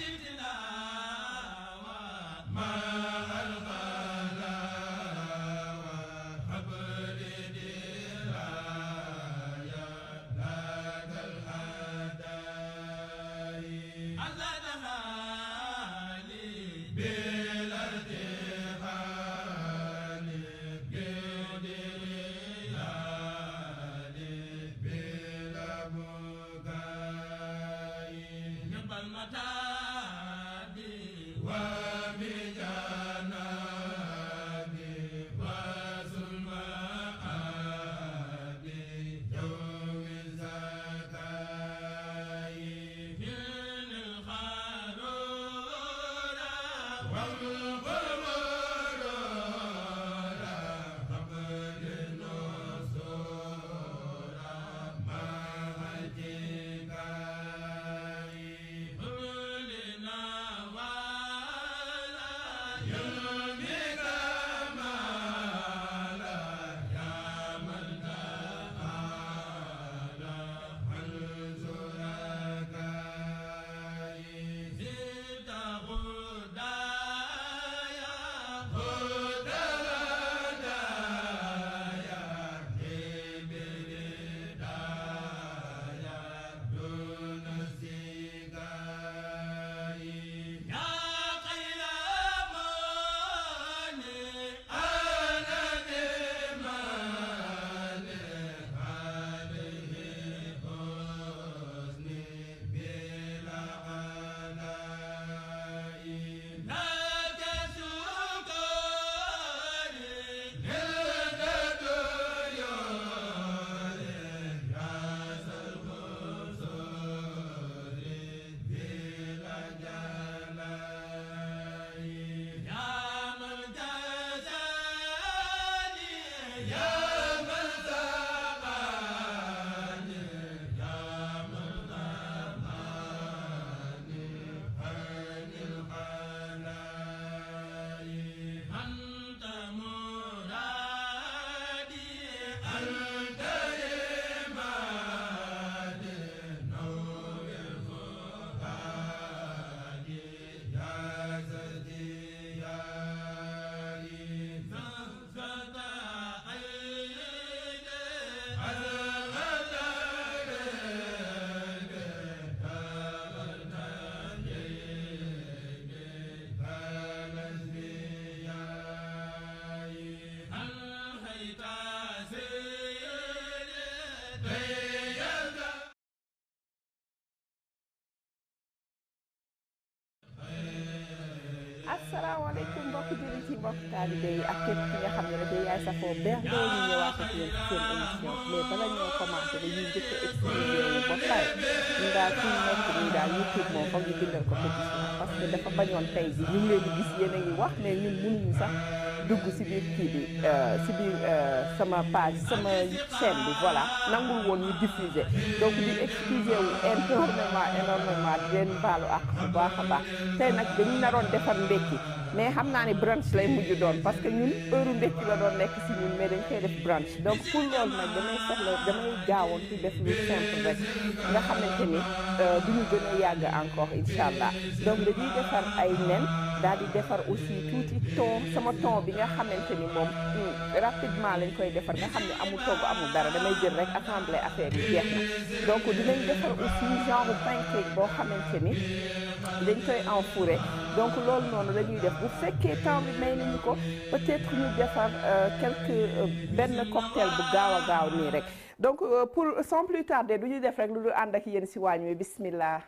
asalaamaaleykum mbokk jullit yi mbokk taalibe yi ak képp ki nga xam ne rek yaay safoo berndoo ñu ñëwaat ak yéen ci seen émission mais bala ñoo commencé dañuy njëkk a expliqué wu ba pare ñu daal fi ñu nekk nii daal YouTube moom foog ñu bindal ko pétition parce que dafa bañoon tey ji ñu ngi leen di gis yéen a ngi wax mais ñun mënuñu sax dugg si biir kii bi si biir sama page sama chaîne bi voilà nangul woon ñu diffuser donc di excusé wu énormément énormément di leen baalu ak bu baax a baax tey nag dañu naroon defar ndekki mais xam naa ne brunch lay mujj doon parce que ñun heure ndekki la doon nekk si ñun mais dañ koy def brunch donc pour loolu nag damay soxla damay gaawoon ci def lu simple rek nga xamante ni du ñu gën a yàgg encore incha allah donc dañuy defar ay nen daal di defar aussi tuuti thon sama thon bi nga xamante ni moom rapidement lañ koy defar nga xam ne amul togg amul dara damay jël rek assemblée affaire yi jeex na donc dinañ defar aussi genre pancake boo xamante ni dañ koy enfouré donc loolu noonu la ñuy def bu fekkee temps bi may nañu ko peut-être ñu defar quelque benn cocktail bu gaaw a gaaw nii rek donc pour sans plus tarder du ñu def rek lu dul ànd ak yéen si waañ wi bismillah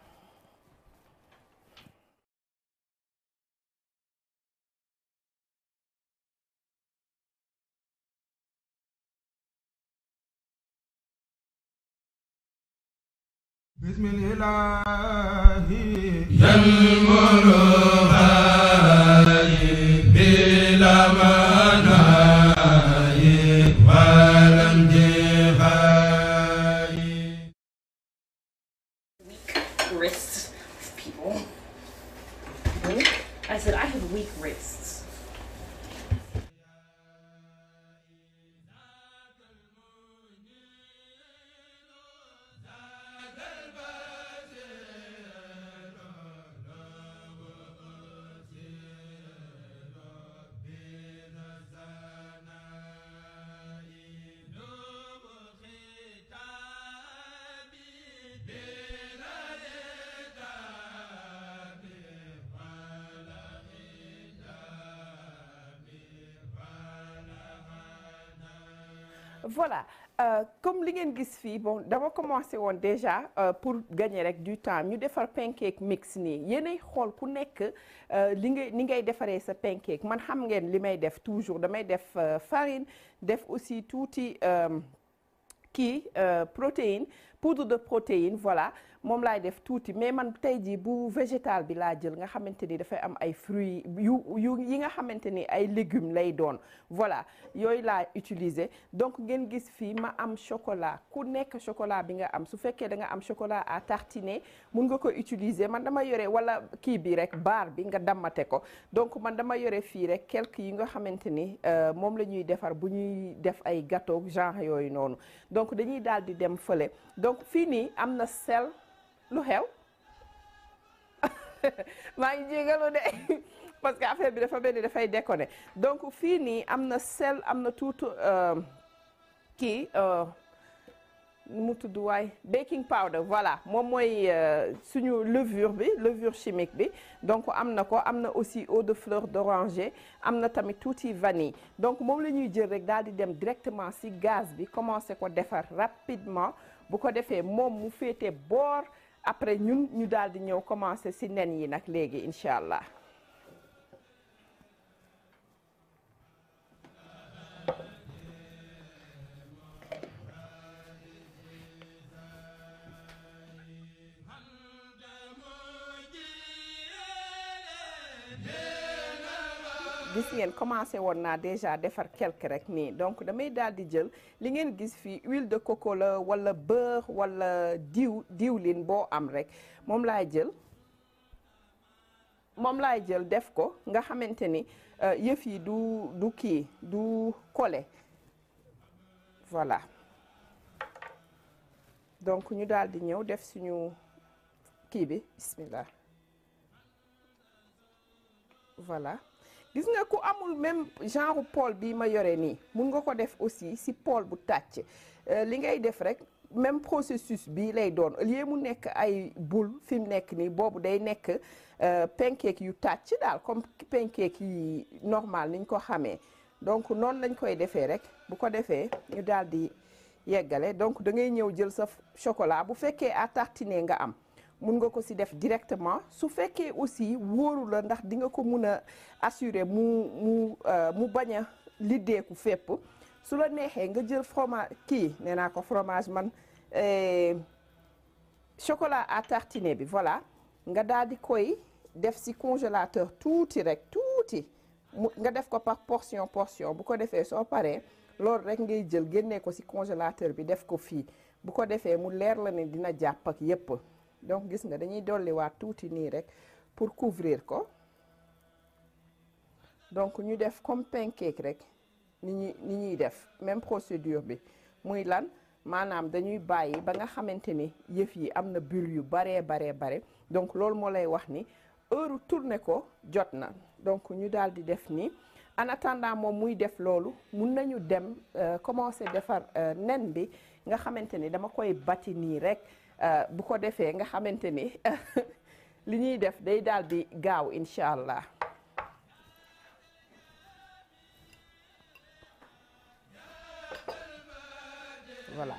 بسم الإله ينمر هاي بلا مناي ولم جهاي weak wrists people. I said, I have weak wrists. voilà euh, comme li ngeen gis fii bon dama commencé woon déjà euh, pour gagner rek du temps ñu defar pancake mix nii yéenay xool ku nekk euh, li ngay ni ngay defaree sa pancake man xam ngeen li may def toujours damay def farine def aussi tuuti kii protéine poudre de protéine voilà moom laay def tuuti mais man tey jii bu végétal bi laa jël nga xamante ni dafay am ay fruits yu yu yi nga xamante ni ay légumes lay doon voilà yooyu laa utiliser donc ngeen gis fii ma am chocolat ku nekk chocolat bi nga am su fekkee da nga am chocolat à tartiner mun nga ko utiliser man dama yore wala kii bi rek baar bi nga dammate ko donc man dama yore fii rek quelques yi nga xamante ni moom la ñuy defar bu ñuy def ay gâteau genre yooyu noonu donc dañuy daal di dem fële donc fii nii am na sel lu xew maa ngi jégalu de parce que affaire bi dafa mel ni dafay déconné donc fii nii am na sel am na tuuti kii nu mu tudd waay baking powder voilà moom mooy suñu levure bi levure chimique bi donc am na ko am na aussi eau de fleur d'oranger am na tamit tuuti vanille donc moom la ñuy jël rek daal di dem directement ci gaz bi commencer ko defar rapidement bu ko defee moom mu féete boor après ñun ñu daal di ñëw commencer ci nen yi nag léegi incha allah. gis ngeen commencé woon naa déjà defar quelque rek nii donc damay daal di jël li ngeen gis fii huile de coco la wala beurre wala diw diwlin boo am rek moom laay jël moom laay jël def ko nga xamante ni yëf yi du du kii du collé voilà donc ñu daal di ñëw def suñu kii bi bismillah voilà gis nga ku amul même genre poêle bii ma yore nii mun nga ko def aussi si poêle bu tàcc li ngay def rek même processus bii lay doon au lieu mu nekk ay boule fi mu nekk nii boobu day nekk pancake yu tàcc daal comme pancake yi normal niñ ko xamee donc noonu lañ koy defee rek bu ko defee ñu daal di yeggale donc da ngay ñëw jël sa chocolat bu fekkee à tartiner nga am mun nga ko ci def directement su fekkee aussi wóoru la ndax di nga ko mun a assurer mu mu mu bañ a liddeeku fépp su la neexee nga jël fromage kii nee naa ko fromage man chocolat à tartiner bi voilà nga daal di koy def ci congélateur tuuti rek tuuti mu nga def ko par portion portion bu ko defee soo paree loolu rek ngay jël génnee ko ci congélateur bi def ko fii bu ko defee mu leer la ne dina jàpp ak yépp donc gis nga dañuy dolliwaat tuuti nii rek pour couvrir ko donc ñu def comme pancake rek ni ñuy ni ñuy def même procédure bi muy lan maanaam dañuy bàyyi ba nga xamante ni yëf yi am na bulle yu baree baree bare donc loolu moo lay wax ni heure tourner ko jot na donc ñu daal di def nii en attendant moom muy def loolu mun nañu dem commencer defar nen bi nga xamante ni dama koy bati nii rek bu ko defee nga xamante ni li ñuy def day daal di gaaw incha allah voilà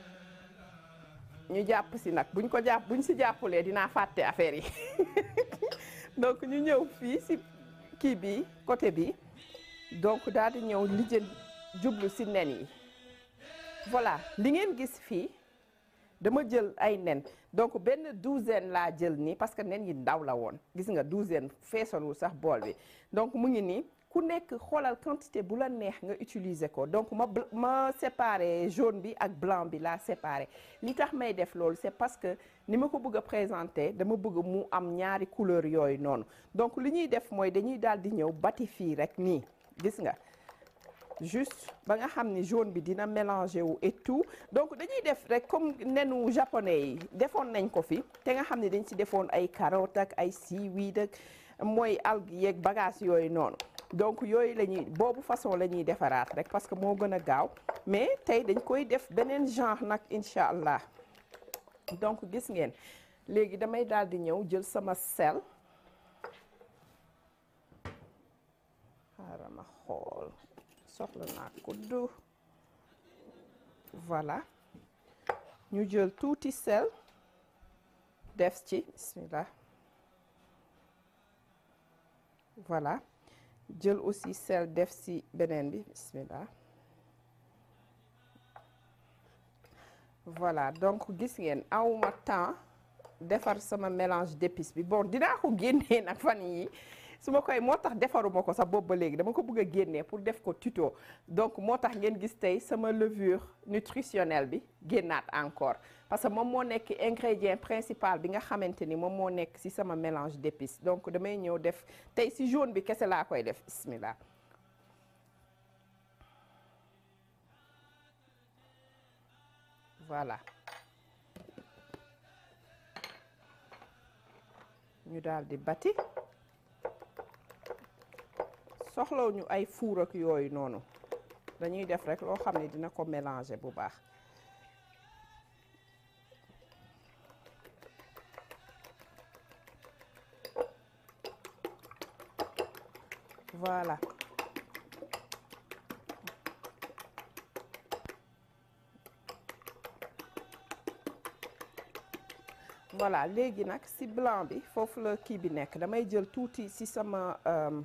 ñu jàpp si nag buñ ko jàpp buñ si jàppulee dinaa fàtte affaire yi donc ñu ñëw fii si kii bi côté bi donc daal di ñëw lijjën jublu si nen yi voilà li ngeen gis fii dama jël ay nen donc benn douzaine laa jël nii parce que nen yi ndaw la woon gis nga douzaine feesalul sax bool bi donc mu ngi nii ku nekk xoolal quantité bu la neex nga utiliser ko donc ma ma séparer jaune bi ak blanc bi laa séparer li tax may def loolu c'est parce que ni ma ko bëgg a présenter dama bëgg mu am ñaari couleur yooyu noonu donc li ñuy def mooy dañuy daal di ñëw bati fii rek nii gis nga juste ba nga xam ni jaune bi dina mélanger wu et tout donc dañuy def rek comme nenu japonais yi defoon nañ ko fi te nga xam ni dañ ci defoon ay carottes ak ay seaweed ak mooy algues yeeg bagage yooyu noonu donc yooyu la ñuy boobu façon la ñuy defaraat rek parce que moo gën a gaaw mais tey dañ koy def beneen genre nag incha allah donc gis ngeen léegi damay daal di ñëw jël sama sel xaaral ma xool soxla naa kuddu voilà ñu jël tuuti sel def ci bismillah voilà jël aussi sel def ci beneen bi bismillah voilà donc gis ngeen awma temps defar sama mélange d'épices bi bon dinaa ko génnee nag fan yi su ma koy moo tax defaruma ko sax boobu ba léegi dama ko bëgg a génnee pour def ko tuto donc moo tax ngeen gis tey sama levure nutritionnelle bi génnaat encore parce que moom moo nekk ingrédient principal bi nga xamante ni moom moo nekk ci sama mélange d'épices donc damay ñëw def tey ci jaune bi kese laa koy def bismillah voilà ñu daal di bati soxlaw ñu ay four ak yooyu noonu dañuy def rek loo xam ne dina ko mélanger bu baax voilà voilà léegi nag ci blanc bi foofu la kii bi nekk damay jël tuuti ci sama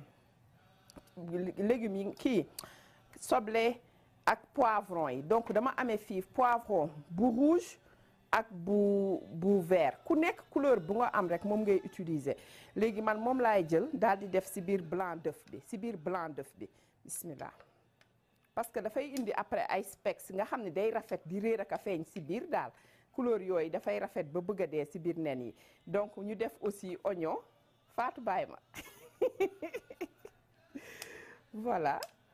légumes yi kii soble ak poivron yi donc dama amee fii poivron bu rouge ak bu bu vert ku nekk couleur bu nga am rek moom ngay utiliser léegi man moom laay jël daal di def ci biir blanc d'œuf bi ci biir blanc d'œuf bi bismillah parce que dafay indi après ay specks nga xam ne day rafet di réer ak a feeñ ci biir daal couleur yooyu dafay rafet ba bëgg a dee ci biir nen yi donc ñu def aussi oignon Fatou bàyyi ma voilà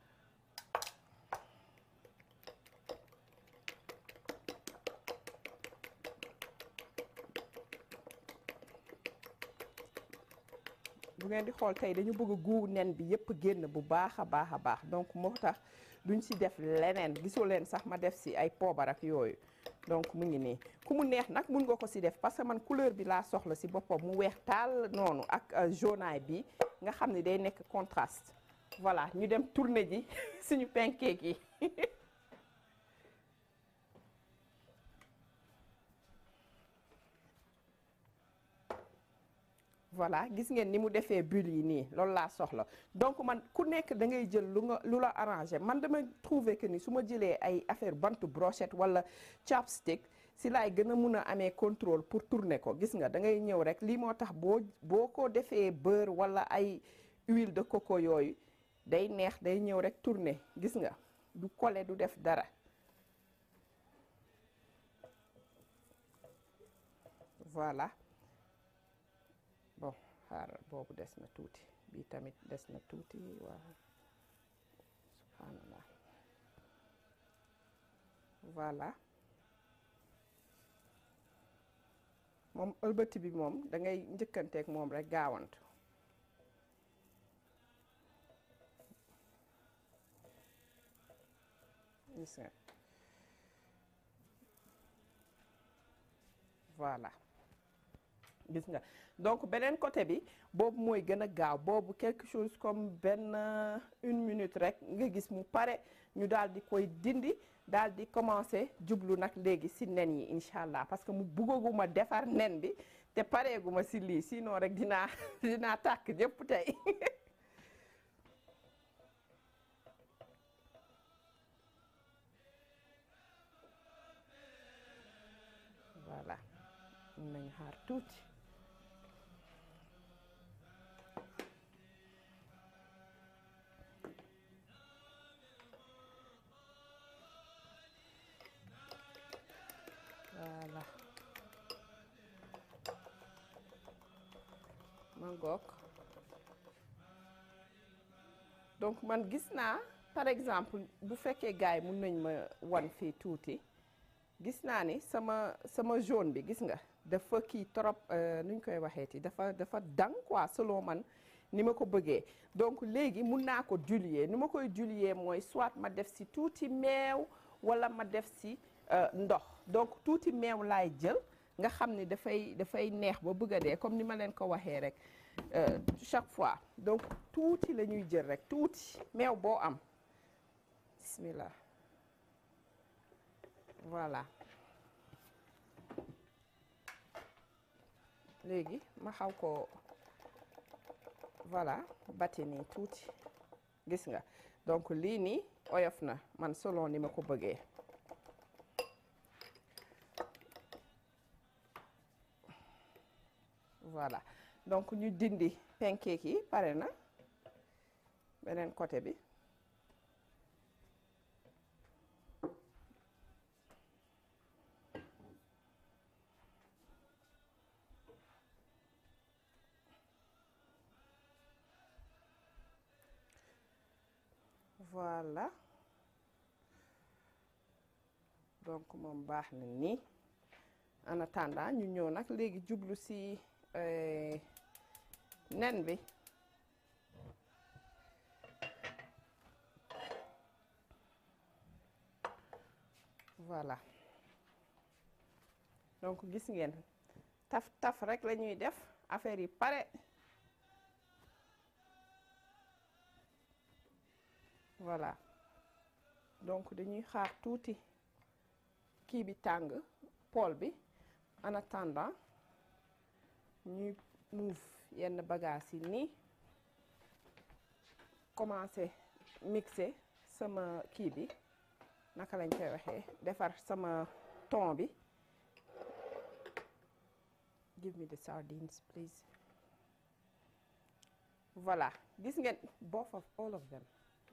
bu ngeen di xool tey dañu bëgg a guur nen bi yépp génn bu baax a baax a baax donc moo tax duñ ci def leneen gisoo leen sax ma def ci ay poobar ak yooyu donc mu ngi nii ku mu neex nag mun nga ko ci def parce que man couleur bi laa soxla ci boppam mu weex taal noonu ak jaunaay bi nga xam ne day nekk contraste voilà ñu dem tourner ji suñu pancake yi voilà gis ngeen ni mu defee bulle yi nii loolu laa soxla donc man ku nekk da ngay jël lu nga lu la arrangé man dama trouver que ni su ma jëlee ay affaire bantu brochette wala chopstick si laay gën a mun a amee contrôle pour tourner ko gis nga da ngay ñëw rek lii moo tax boo boo ko defee beurre wala ay huile de coco yooyu day neex day ñëw rek tourner gis nga du coller du def dara voilà bon xaaral boobu des na tuuti bii tamit des na tuuti waaw subhanallah voilà moom ëlbati bi moom da ngay njëkkanteeg moom rek gaawantu gis nga voilà gis nga donc beneen côté bi boobu mooy gën a gaaw boobu quelque chose comme benn une minute rek nga gis mu pare ñu daal di koy dindi daal di commencer jublu nag léegi ci nen yi incha allah parce que mu buggaguma defar nen bi te pareeguma ci lii sinon rek dinaa dinaa tàkk jëpp tey voilà mun nañu xaar tuuti voilà ma ngoog donc man gis naa par exemple bu fekkee gars yi mun nañ ma wan fii tuuti gis naa ni sama sama jaune bi gis nga dafa kii trop nu ñu koy waxeeti dafa dafa dang quoi selon man ni ma ko bëggee donc léegi mun naa ko diluer ni ma koy diluer mooy soit ma def si tuuti meew wala ma def si ndox donc tuuti meew laay jël nga xam ni dafay dafay neex ba bëgg a dee comme ni ma leen ko waxee rek chaque fois donc tuuti la ñuy jël rek tuuti meew boo am bismillah voilà léegi ma xaw ko voilà bati nii tuuti gis nga donc lii nii oyof na man selon ni ma ko bëggee voilà donc ñu dindi pancake yi pare na beneen côté bi voilà donc moom baax na nii en attendant ñu ñëw nag léegi jublu ci nen bi voilà donc gis ngeen taf taf rek la ñuy def affaire yi pare voilà donc dañuy xaar tuuti kii bi tàng pool bi en attendant ñuy move yenn bagages yi nii commencer mixer sama kii bi naka lañ koy waxee defar sama thon bi give me the sardines please voilà gis ngeen both of all of them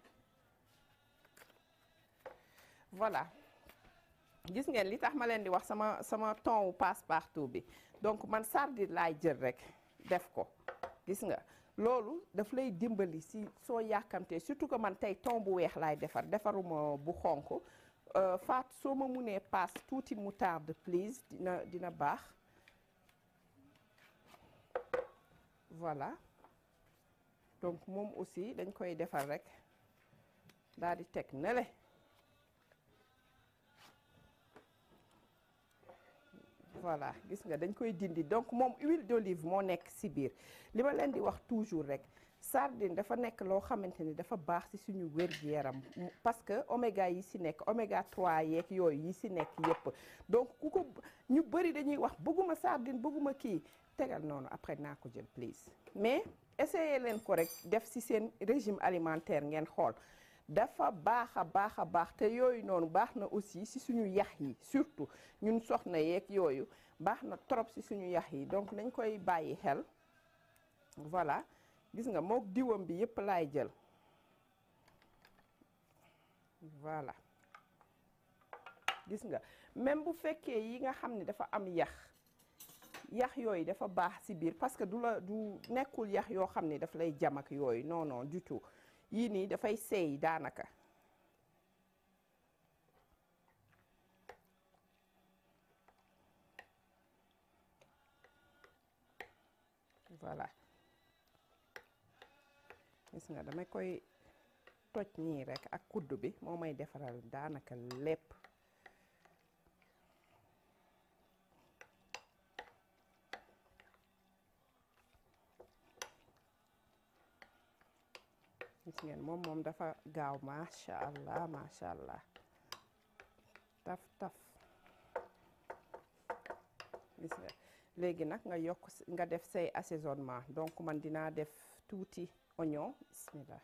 voilà gis ngeen li tax ma leen di wax sama sama thon wu passe partout bi donc man sardine laay jël rek def ko gis nga loolu daf lay dimbali si soo yàkkamtee surtout que man tey thon bu weex laay defar defaruma bu xonk faat soo ma munee passe tuuti moutarde please dina dina baax voilà donc moom aussi dañ koy defar rek daal di teg nele voilà gis nga dañ koy dindi donc moom huile d'olive moo nekk ci biir li ma leen di wax toujours rek sardine dafa nekk loo xamante ni dafa baax ci suñu wér-gu-yaram parce que oméga yi ci nekk oméga 3 yeeg yooyu yi ci nekk yépp donc ku ko ñu bari dañuy wax bëgguma sardine bëgguma kii tegal noonu après naa ko jël please mais essayez leen ko rek def ci seen régime alimentaire ngeen xool dafa baax a baax a baax te yooyu noonu baax na aussi ci suñu yax yi surtout ñun soxna yeeg yooyu baax na trop ci suñu yax yi donc nañ koy bàyyi xel voilà gis nga mook diwam bi yépp laay jël voilà gis nga même bu fekkee yi nga xam ne dafa am yax yax yooyu dafa baax ci biir parce que du la du nekkul yax yoo xam ne daf lay jam ak yooyu non non du tout yii nii dafay seey daanaka voilà gis nga damay koy toj nii rekk ak kuddu bi moo may defaral daanaka lépp gis ngeen moom moom dafa gaaw macha allah macha allah taf taf gis nga léegi nag nga yokk nga def say assaisonnement donc man dinaa def tuuti oignon bismillah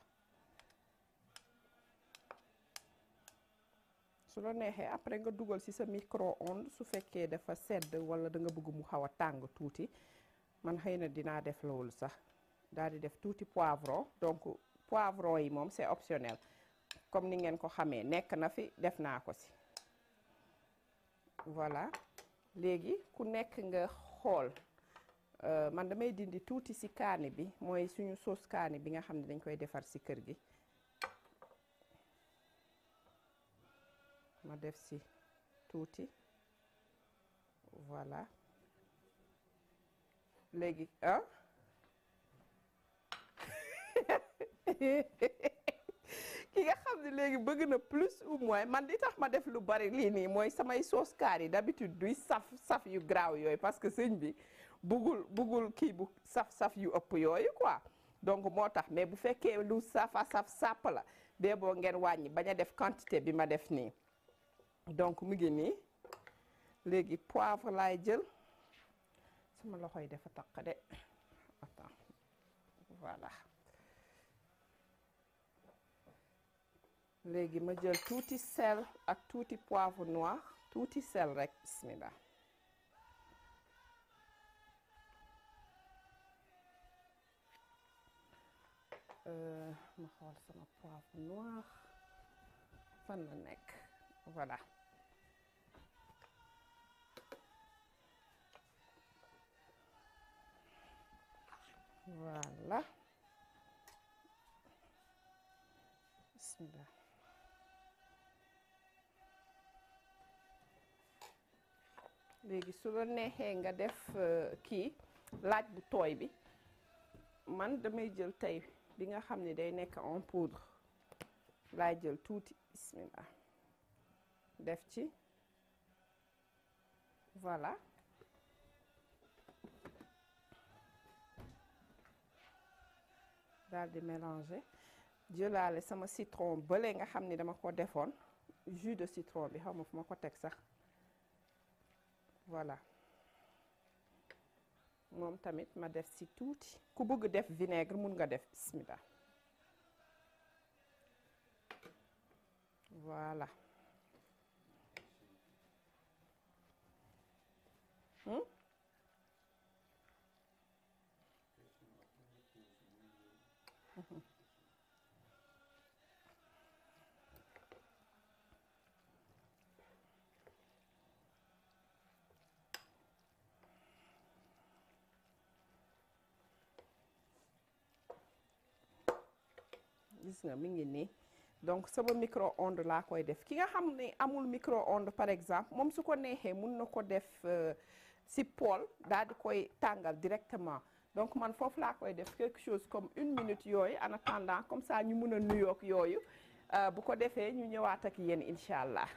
su la neexee après nga dugal ci sa micro-ondes su fekkee dafa sedd walla da nga bëgg mu xaw a tàng tuuti man xëy na dinaa def loolu sax daal di def tuuti poivron donc poivron yi moom c'est optionnel comme ni ngeen ko xamee nekk na fi def naa ko ci voilà léegi ku nekk nga xool man damay dindi tuuti ci kaani bi mooy suñu sauce kaani bi nga xam ne dañ koy defar ci kër gi ma def ci tuuti voilà léegi ah ki nga xam ne léegi bëgg na plus ou moins man di tax ma def lu bari lii nii mooy samay sauce kaar yi d'habitude duy saf saf yu graaw yooyu parce que sëñ bi bëggul bëggul kii bu saf saf yu ëpp yooyu quoi donc moo tax mais bu fekkee lu safa saf sàpp la bee boo ngeen wàññi bañ a def quantité bi ma def nii donc mu ngi nii léegi poivre laay jël sama loxo yi dafa taq de attends voilà léegi ma jël tuuti sel ak tuuti poivre noir tuuti sel rek bismillah Euh, ma xool sama poivre noir fan la nekk voilà voilà bismillah léegi su la neexee nga def euh, kii laaj bu tooy bi man damay jël tey bi nga xam ne day nekk en poudre laay jël tuuti bismillah def ci voilà daal di mélanger jëlaale sama citron bële nga xam ni dama ko defoon jus de citron bi xaw ma fu ma ko teg sax voilà moom tamit ma def si tuuti ku bëgg def vinaigre mun nga def bismillah voilà hmm? gis nga mi ngi nii donc sama micro-ondes laa koy def ki nga xam ne amul micro-ondes par exemple moom su ko neexee mun na ko def si poêle daal di koy tàngal directement donc man foofu laa koy def quelque chose comme une minute yooyu en attendant comme ça ñu mun a nuyoog yooyu bu ko defee ñu ñëwaat ak yéen incha allah.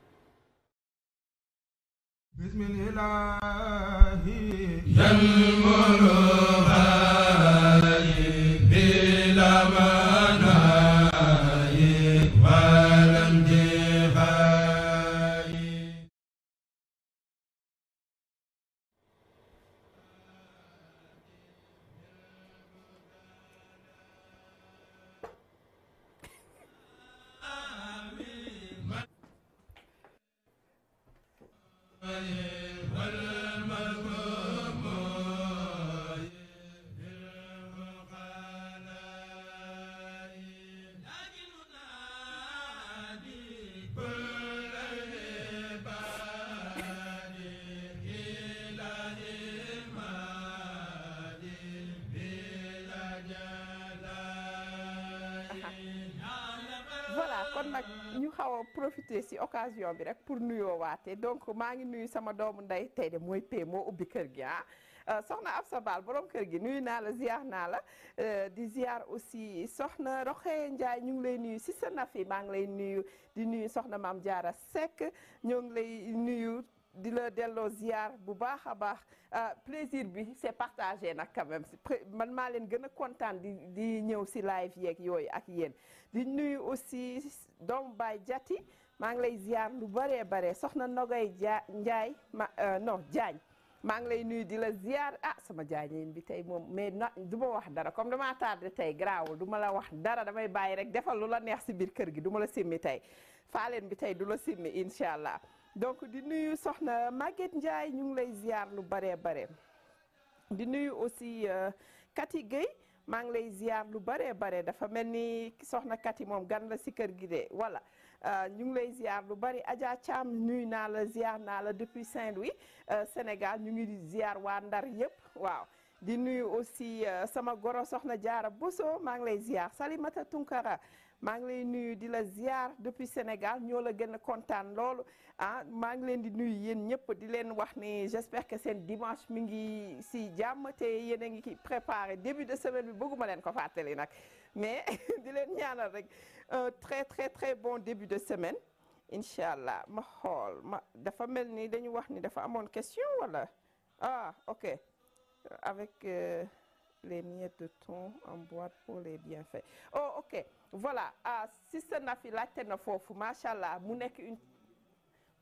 voilà kon nag ñu xaw a profiter ci occasion bi rek pour nuyoo waate donc maa ngi nuyu sama doomu ndey tey de mooy pee moo ubbi kër gi ah soxna Absa Baal borom kër gi nuyu naa la ziar naa la di ziar aussi soxna Roxee Ndiaye ñu ngi lay nuyu ci sa nafi maa ngi lay nuyu di nuyu soxna Maam Jaara Seck ñoo ngi lay nuyu di la delloo ziar bu baax a baax plaisir bi c'est partagé nag quand même man maa leen gën a kontaan di di ñëw ci live yeeg yooyu ak yéen di nuyu aussi doomu baay jati maa ngi lay ziar lu baree bare soxna Nogay ja Njaay ma non Jaañ maa ngi lay nuyu di la ziar ah sama jaañeen bi tey moom mais na du ma wax dara comme damaa tardé tey garaawul du ma la wax dara damay bàyyi rek defal lu la neex ci biir kër gi du ma la simmi tey faaleen bi tey du la simmi incha allah donc di nuyu soxna Maguette Ndiaye ñu ngi lay ziar lu baree bare di nuyu aussi Kati Gueye maa ngi lay ziar lu baree bare dafa mel ni soxna Kati moom gan la si kër gi de voilà ñu ngi lay ziar lu bari Adja Thiam nuyu naa la ziar naa la depuis Saint-Louis Sénégal ñu ngi ziar waa Ndar yëpp waaw di nuyu aussi sama goro soxna Jaara Boso maa ngi lay ziar Salimata Tunkara maa ngi lay nuyu di la ziar depuis Sénégal ñoo la gën a kontaan loolu ah maa ngi leen di nuyu yéen ñëpp di leen wax ni j'espère que seen dimanche mi ngi si jàmm te yéen a ngi ki préparé début de semaine bi bëgguma leen ko fàttali nag mais di leen ñaanal rek un très très très bon début de semaine incha allah ma xool ma dafa mel ni dañu wax ni dafa amoon question wala ah ok avec euh, les miettes de thon en boîte pour les bienfaits oh ok voilà ah Sister Nafi laajte na foofu macha allah mu nekk une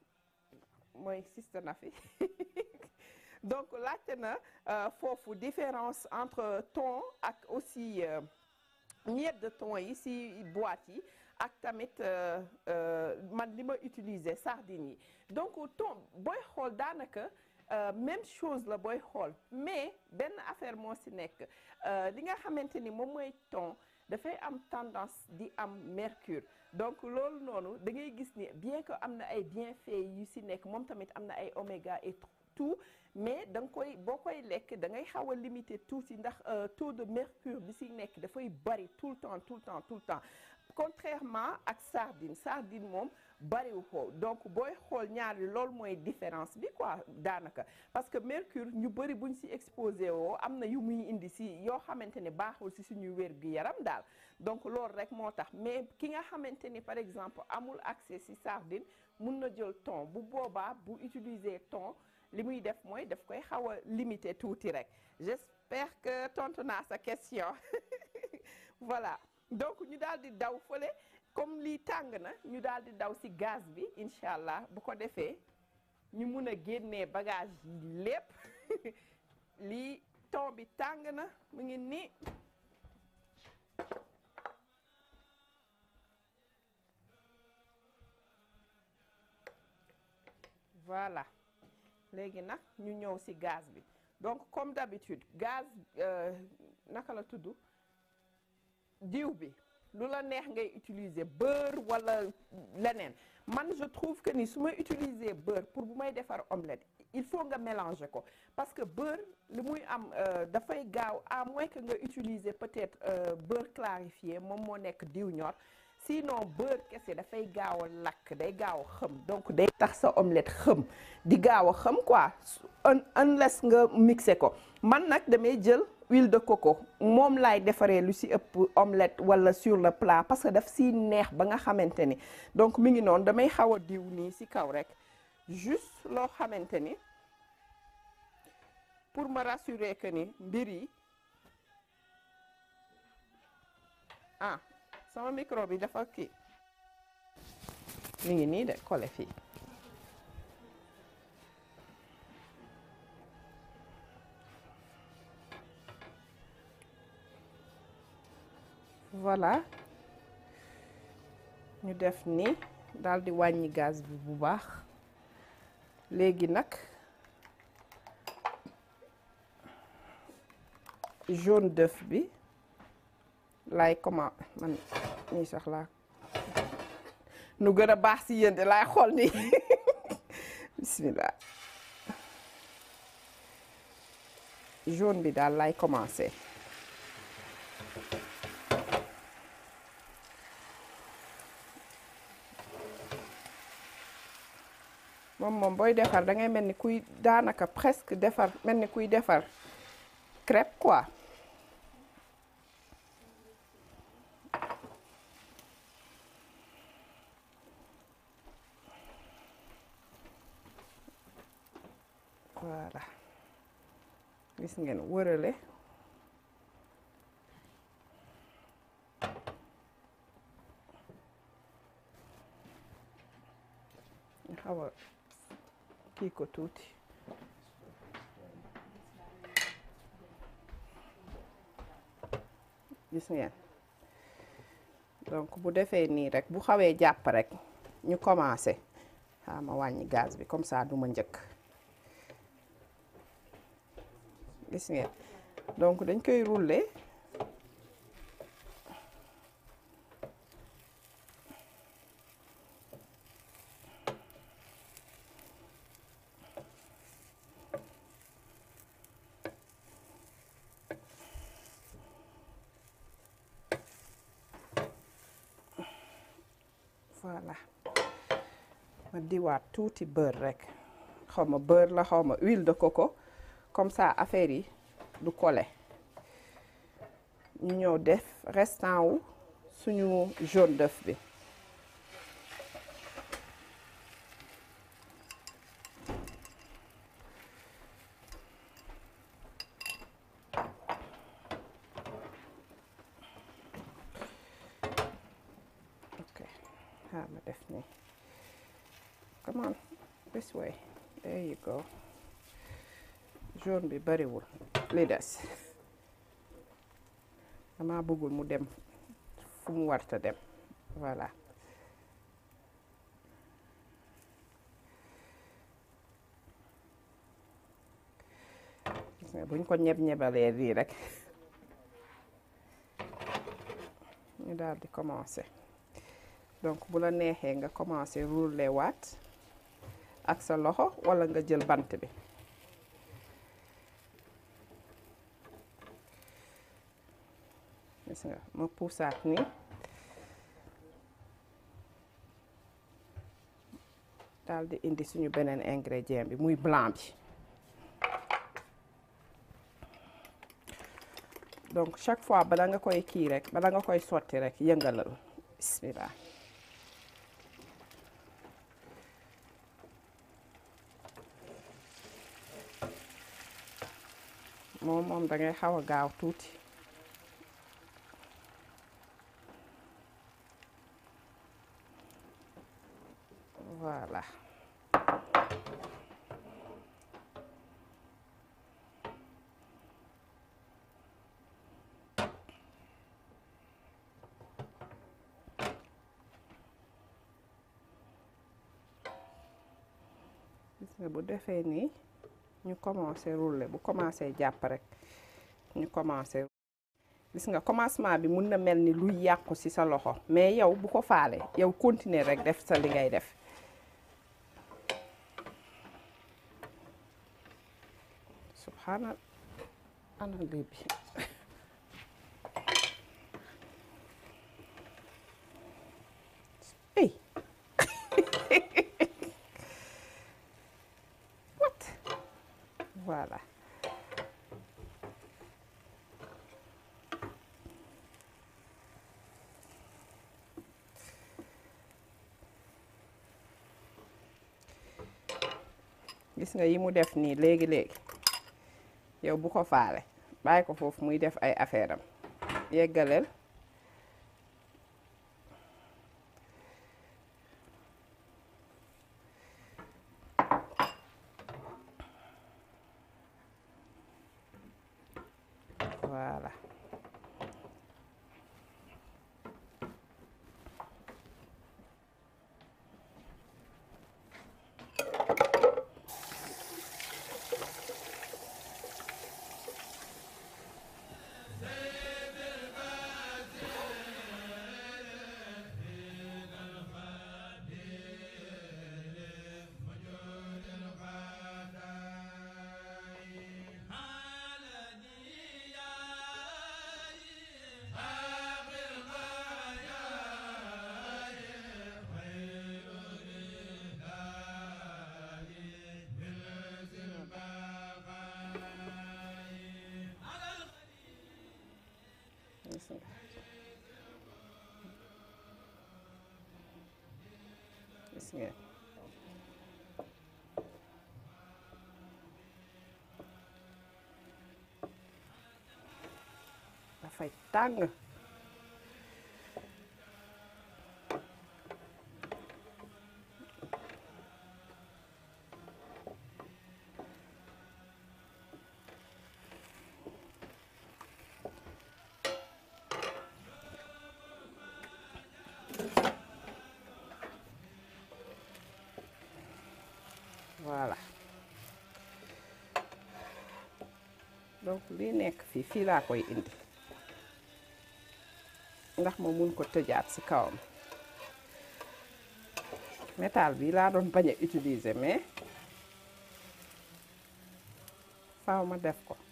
mooy Sister Nafi donc laajte na euh, foofu différence entre thon ak aussi euh, miette de thon yi si boîte yi ak tamit euh, euh, man li ma utiliser sardines yi donc thon booy xool daanaka euh, même chose la booy xool mais benn affaire moo si nekk euh, li nga xamante ni moom mooy thon dafay am tendance di am mercure donc loolu noonu da ngay gis ni bien que am na ay bienfaits yu si nekk moom tamit am na ay oméga et tout mais da nga koy boo koy lekk da ngay xaw a limiter tuuti ndax euh, taux de mercure bi si nekk dafay bari tout le temps tout le temps tout le temps contrairement ak sardine sardine moom bariwu ko donc booy xool ñaari loolu mooy différence bi quoi daanaka parce que mercure ñu bëri buñ si exposé woo am na yu muy indi si yoo xamante ne baaxul si suñuy wér gu yaram daal donc loolu rek moo tax mais ki nga xamante ni par exemple amul accès si sardine mun na jël thon bu boobaa bu utiliser thon li muy def mooy daf koy xaw a limiter tuuti rek j'espère que tontu naa sa question voilà donc ñu daal di daw fële comme lii tàng na ñu daal di daw ci gaz bi incha allah bu ko defee ñu mun a génnee bagage yi lépp lii thon bi tàng na mu ngi nii voilà léegi nag ñu ñëw ci gaz bi donc comme d'habitude gaz euh, naka la tudd diw bi lu la neex ngay utiliser beurre wala leneen man je trouve que ni su may utiliser beurre pour bu may defar omelette il faut nga mélanger ko parce que beurre li muy am euh, dafay gaaw à moins que nga utiliser peut-être euh, beurre clarifié moom moo nekk diw ñor sinon beurre kese dafay gaaw a lakk day gaaw a xëm donc day tax sa omelette xëm di gaaw a xëm quoi un unless nga mixé ko man nag damay jël huile de coco moom laay defaree lu si ëpp omelette wala sur le plat parce que daf si neex ba nga xamante ni donc mi ngi noonu damay xaw a diw nii si kaw rek juste loo xamante ni pour me rassurer que ni mbir yi ah sama micro bi dafa kii mi ngi nii de collé fii voilà ñu def ni daal di wàññi gaz bi bu baax léegi nag jaune d'œuf bi laay comment man nii sax laa nu gën a baax si yéen de laay xool nii bismillah jaune bi daal laay commencer moom moom booy defar da ngay mel ni kuy daanaka presque defar mel ni kuy defar crêpe quoi voilà gis ngeen wërale ñu xaw a kii ko tuuti gis ngeen donc bu defee nii rek bu xawee jàpp rek ñu commencé xaa ma wàññi gaz bi comme ça du ma njëkk gis ngeen donc dañ koy rouler voilà ma diwaat tuuti beurre rek xaw ma beurre la xaw ma huile de coco comme ça affaire yi du collé ñu ñëw def restant wu suñu jaune d'œuf bi ok xaar ma def nii come on this way there you go jaune bi bariwul li des dama bëggul mu dem fu mu warta dem voilà gis nga buñ ko ñeb ñebalee lii rek ñu daal di commencer donc bu la neexee nga commencer rouler waat ak sa loxo walla nga jël bant bi gis nga ma puusaat nii daal di indi suñu beneen ingrédient bi muy blanc bi donc chaque fois bala nga koy kii rek bala nga koy sotti rek yëngalal bismillah moom moom da ngay xaw a gaaw tuuti voilà gis nga bu defee nii ñu commencé rouler bu commencé jàpp rek ñu commencé gis nga commencement bi mun na mel ni luy yàqu ci sa loxo mais yow bu ko faale yow continuer rek def sa li ngay def subhaana ana lii bi ey what voilà gis nga yi mu def nii léegi léegi yow bu ko faale bàyyi ko foofu muy def ay affaire am yeggaleel voilà gis nga gis ngeen dafay tàng voilà donc lii nekk fii fii laa koy indi ndax ma mun ko tëjaat ci kawam métal bi laa doon bañ a utiliser mais faaw ma def ko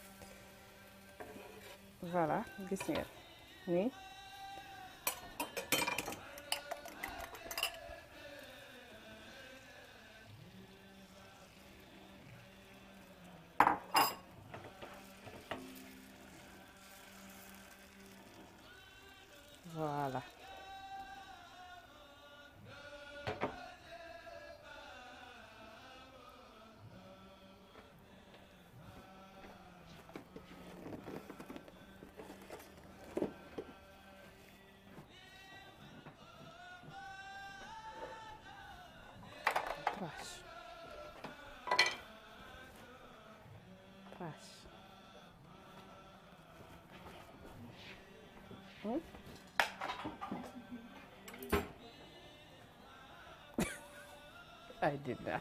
voilà gis ngeen nii voilà trash I did that.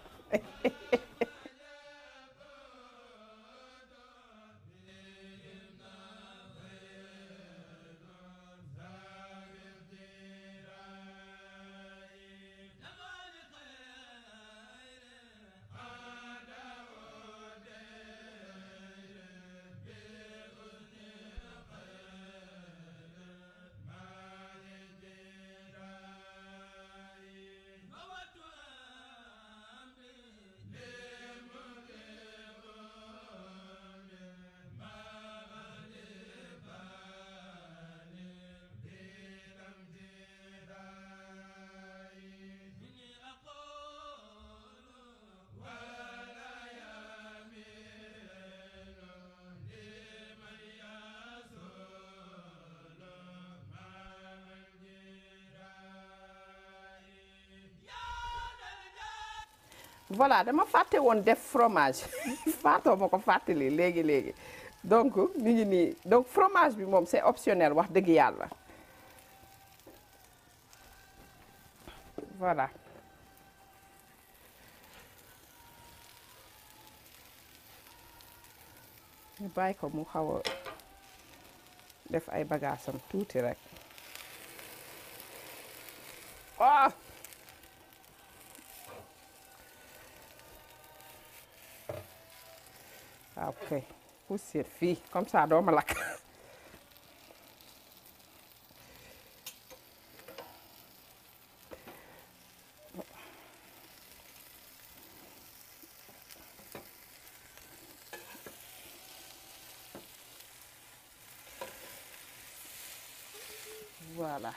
voilà dama fàtte woon def fromage faatoo ma ko fàttali léegi léegi donc mi ngi nii donc fromage bi moom c'est optionnel wax dëgg yàlla voilà ñu bàyyi ko mu xaw a def ay bagaasam tuuti rek ah waaw kay poussière fii comme ça doo ma lakk voilà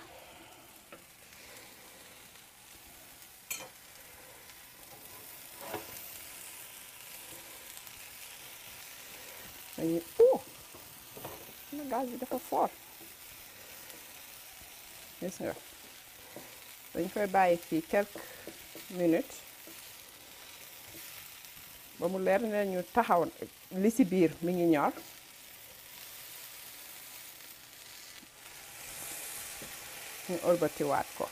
dañuy oh na gaz bi dafa fort gis nga dañ koy bàyyi fii quelques minutes ba mu leer ne ñu taxaw li ci biir mi ngi ñor ñu ëlbatiwaat ko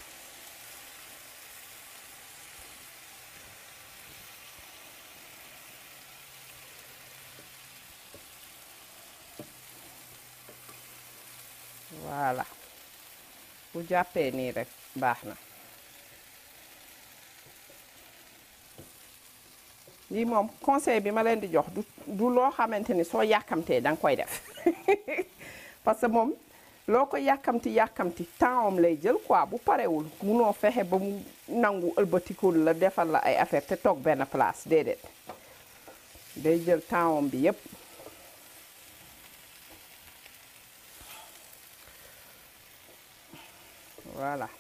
voilà bu jàppee nii rek baax na lii moom conseil bi ma leen di jox du du loo xamante ni soo yàkkamtee da nga koy def parce que moom loo ko yàkkamti yàkkamti temps am lay jël quoi bu parewul munoo fexe ba mu nangu ëlbatikul la defal la ay affaire te toog benn place déedéet day jël temps am bi yépp voilà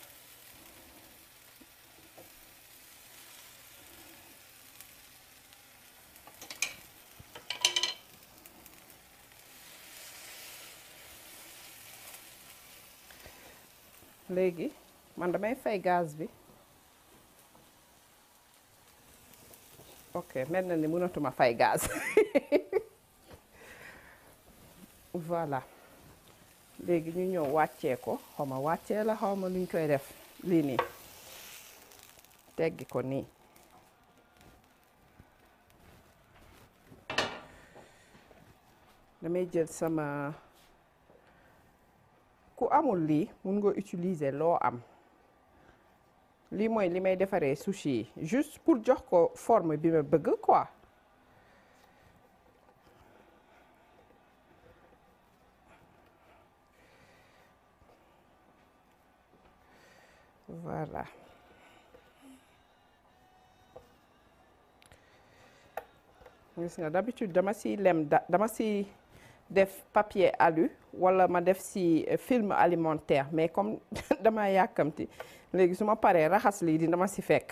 léegi man damay fay gaz bi ok mel na ni mënatuma fay gaz voilà léegi ñu ñëw wàccee ko xaw ma wàccee la xaw ma luñ koy def lii nii teggi ko nii damay jël sama ku amul lii mun nga utiliser loo am lii mooy li may defaree sushi yi juste pour jox ko forme bi ma bëgg quoi voilà gis nga d'habitude dama si lem da dama si def papier alu wala ma def si film alimentaire mais comme dama yàkkamti léegi su ma paree raxas lii di dama si fekk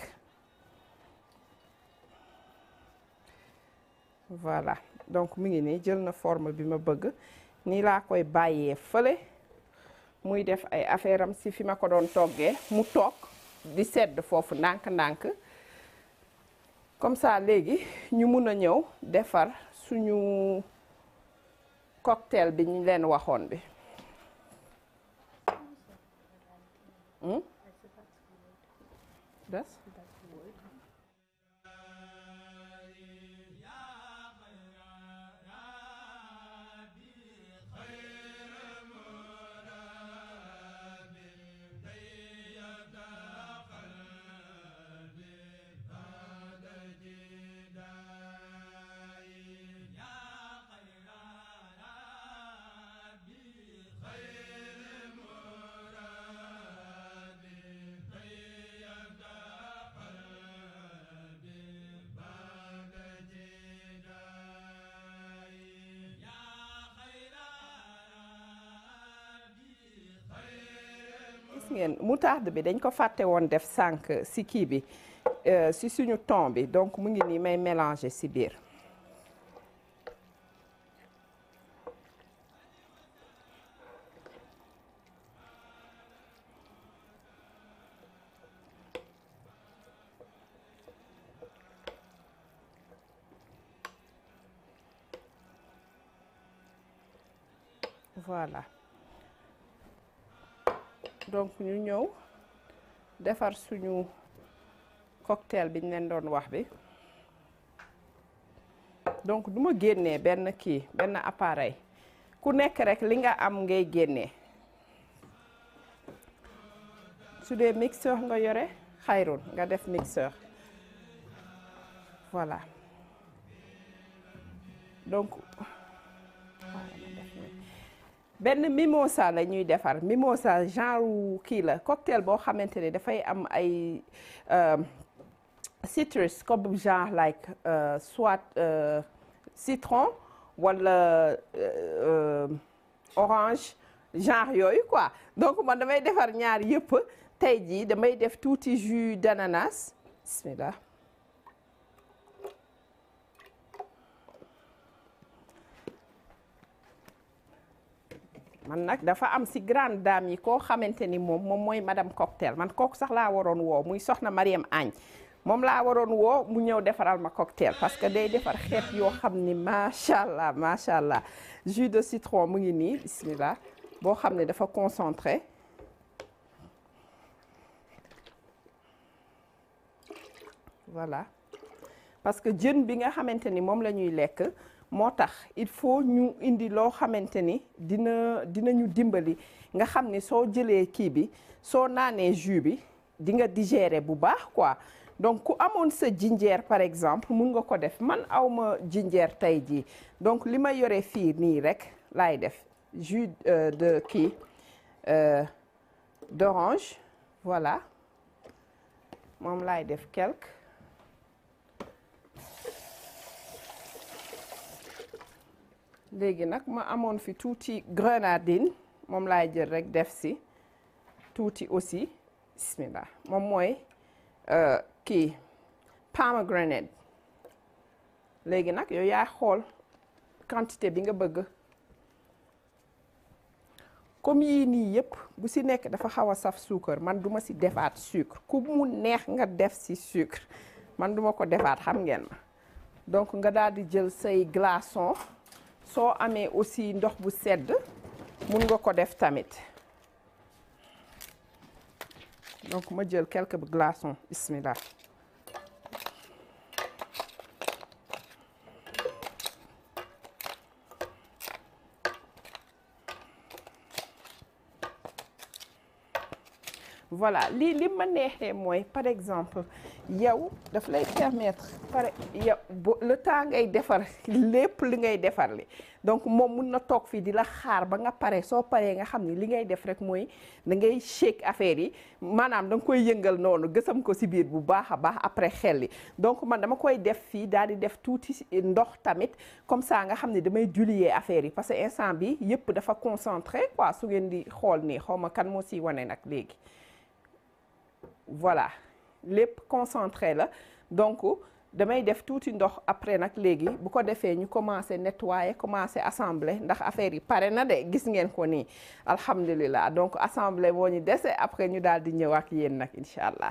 voilà donc mi ngi nii jël na forme bi ma bëgg nii laa koy bàyyee fële muy def ay affaire am si fi ma ko doon toggee mu toog di sedd foofu ndànk-ndànk comme ça léegi ñu mun a ñëw defar suñu cocktail bi ñu leen waxoon bi Hmm? Das? gis ngeen moutarde bi dañ ko fàtte woon def sànq si kii bi euh, si suñu thon bi donc mu ngi nii may mélanger si biir voilà donc ñu ñëw defar suñu cocktail bi ñu leen doon wax bi donc du ma génnee benn kii benn appareil ku nekk rek li nga am ngay génnee su dee mixeur nga yore xayrun nga def mixeur voilà donc benn mimosa la ñuy defar mimosa genre kii la cocktail boo xamante ne dafay am ay citrus comme genre like euh, soit euh, citron wala euh, orange genre yooyu quoi donc man damay defar ñaar yëpp tey jii damay def tuuti jus d'ananas bismillah man nag dafa am si grande dame yi koo xamante ni moom moom mooy madame cocktail man kooku sax laa waroon woo muy soxna Mariam Agne moom laa waroon woo mu ñëw defaral ma cocktail parce que day defar xeet yoo xam ni macha allah macha allah jus de citron mu ngi nii bismillah boo xam ne dafa concentré voilà parce que jën bi nga xamante ni moom la ñuy lekk moo tax il faut ñu indi loo xamante ni dina dinañu dimbali nga xam ni soo jëlee kii bi soo naanee jus bi di nga digérer bu baax quoi donc ku amoon sa jinjeer par exemple mun nga ko def man awma jinjeer tey jii donc li ma yore fii nii rek laay def jus euh, de kii euh, d'orange voilà moom laay def quelque léegi nag ma amoon fi tuuti grenadine moom laay jël rek def si tuuti aussi bismillah moom mooy kii pomegranate léegi nag yow yaa xool quantité bi nga bëgg comme yii nii yëpp bu si nekk dafa xaw a saf suukar man duma si defaat sucre ku mu neex nga def si sucre man duma ko defaat xam ngeen ma donc nga daal di jël say glaçon soo amee aussi ndox bu sedd mun nga ko def tamit donc ma jël quelques glaçons bismillah voilà lii li ma neexee mooy par exemple yow daf lay permettre par yow le temps ngay defar lépp li ngay defar li donc moom mun na toog fii di la xaar ba nga pare soo paree nga xam ni li ngay def rek mooy da ngay shake affaire yi maanaam da nga koy yëngal noonu gësam ko si biir bu baax a baax après xel li donc man dama koy def fii daal di def tuuti ndox tamit comme ça nga xam ne damay diluer affaire yi parce que instant bi yëpp dafa concentré quoi su ngeen di xool nii xaw ma kan moo siy wane nag léegi voilà lépp concentré la donc damay def tuuti ndox après nag léegi bu ko defee ñu commencé nettoyer commencé assembler ndax affaire yi pare na de gis ngeen ko nii alhamdulilah donc assembler moo ñu dese après ñu daal di ñëw ak yéen nag incha allah.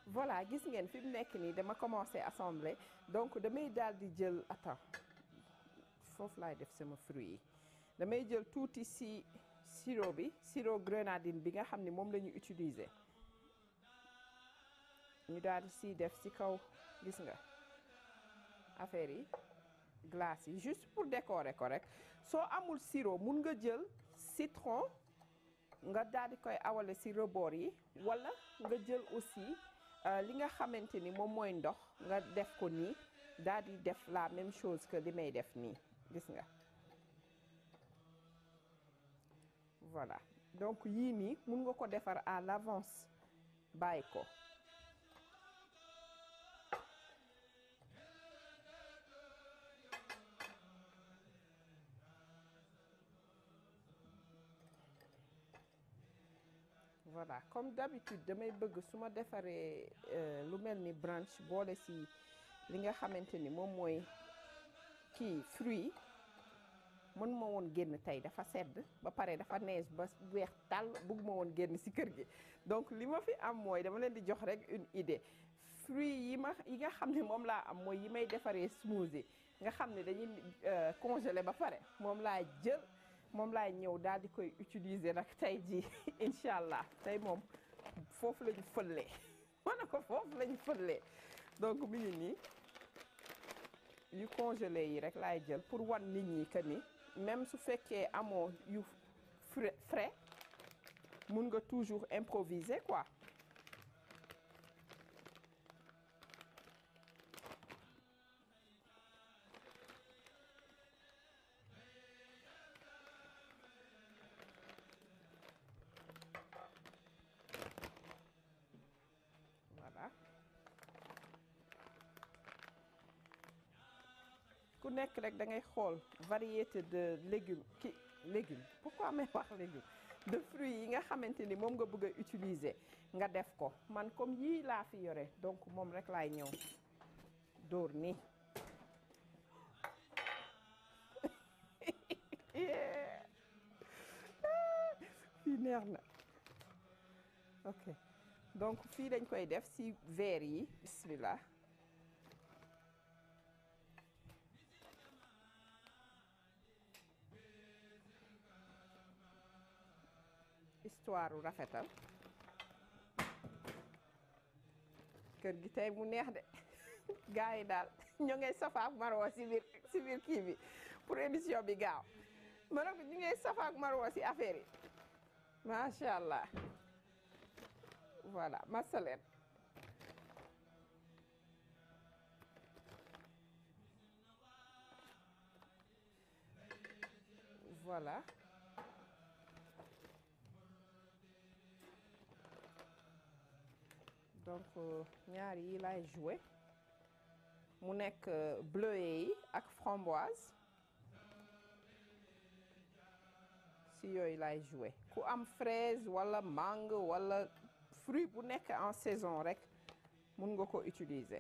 voilà gis ngeen fi mu nekk nii dama commencé assembler donc damay daal di jël attends foofu laay def sama fruit yi damay jël tuuti si sirop bi sirop grenadine bi nga xam ne moom la ñu utiliser ñu daal di si def si kaw gis nga affaire yi glace yi juste pour décorer ko rek soo amul sirop mun nga jël citron nga daal di koy awale si rebord yi wala nga jël aussi li nga xamante ni moom mooy ndox nga def ko nii daal di def la même chose que li may def nii gis nga voilà donc yii nii mun nga ko defar à l'avance bàyyi ko voilà comme d'habitude damay bëgg su ma defaree lu mel ni brunch boole si li nga xamante ni moom mooy kii fruit mën ma woon génn tey dafa sedd ba pare dafa neige ba weex tàll bëgg ma woon génn si kër gi donc li ma fi am mooy dama leen di jox rek une idée fruit yi ma yi nga xam ne moom laa am mooy yi may defaree smoothie nga xam ne dañuy congelé ba pare moom laa jël moom laay ñëw daal di koy utiliser nag tey jii incha allah tey moom foofu la ñu fëllee ma ne ko foofu la ñu fëllee donc mi ngi nii yu congelé yi rek laay jël pour wan nit ñi que ni même su fekkee amoo yu frais mun nga toujours improviser quoi voilà ku nekk rek da ngay xool variété de légumes ki légumes pourquoi may wax légumes de fruits yi nga xamante ni moom nga bëgg a utiliser nga def ko man comme yii laa fi yore donc moom rek laay ñëw dóor nii fii neex na ok donc fii dañ koy def ci verre yi bismillah histoire u rafetal kër gi tey mu neex de gars yi daal ñoo ngay safaak marwa ci biir ci biir kii bi pour émission bi gaaw ma ne ko ñu ngay safaak marwa ci affaire yi macha allah voilà masaleen voilà donc ñaar yi lay jouer mu nekk bleuet yi ak framboise si yooyu lay jouer ku am fraise wala mangue wala fruit bu nekk en saison rek mun nga ko utiliser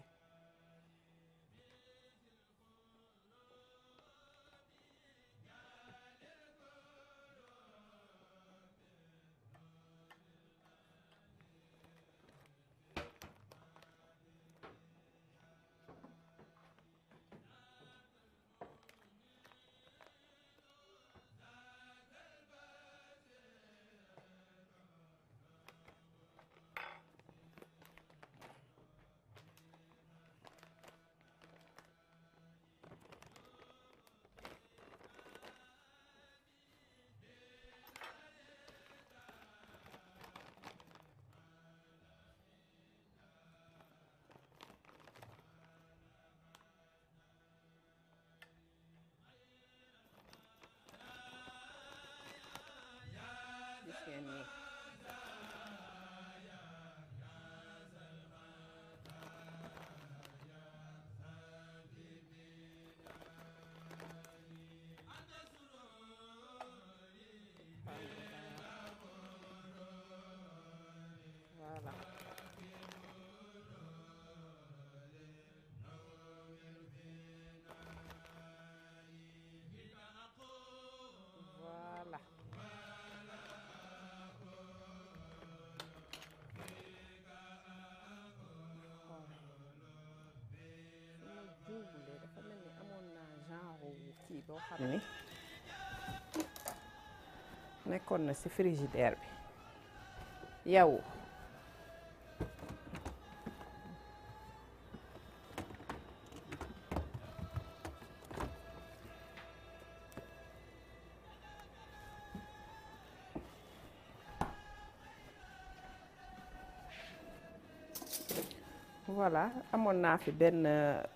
boo xam ni nekkoon na ci frigidaire bi yow voilà amoon naa fi benn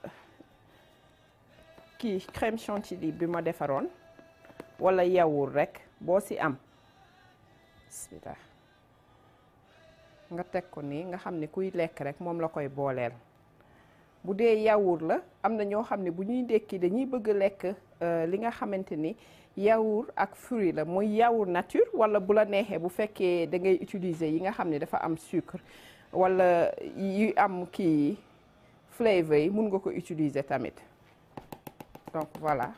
kii crème chantilly bi ma defaroon wala yaourt rek boo ci am bismillah nga teg ko nii nga xam ne kuy lekk rek moom la koy booleel bu dee yaourt la am na ñoo xam ne bu ñuy ndekki dañuy bëgg lekk li nga xamante ni yaourt ak fruit la muy yaourt nature wala bu la neexee bu fekkee da ngay utiliser yi nga xam ne dafa am sucre wala yu am kii flavor yi mun nga ko utiliser tamit donc voilà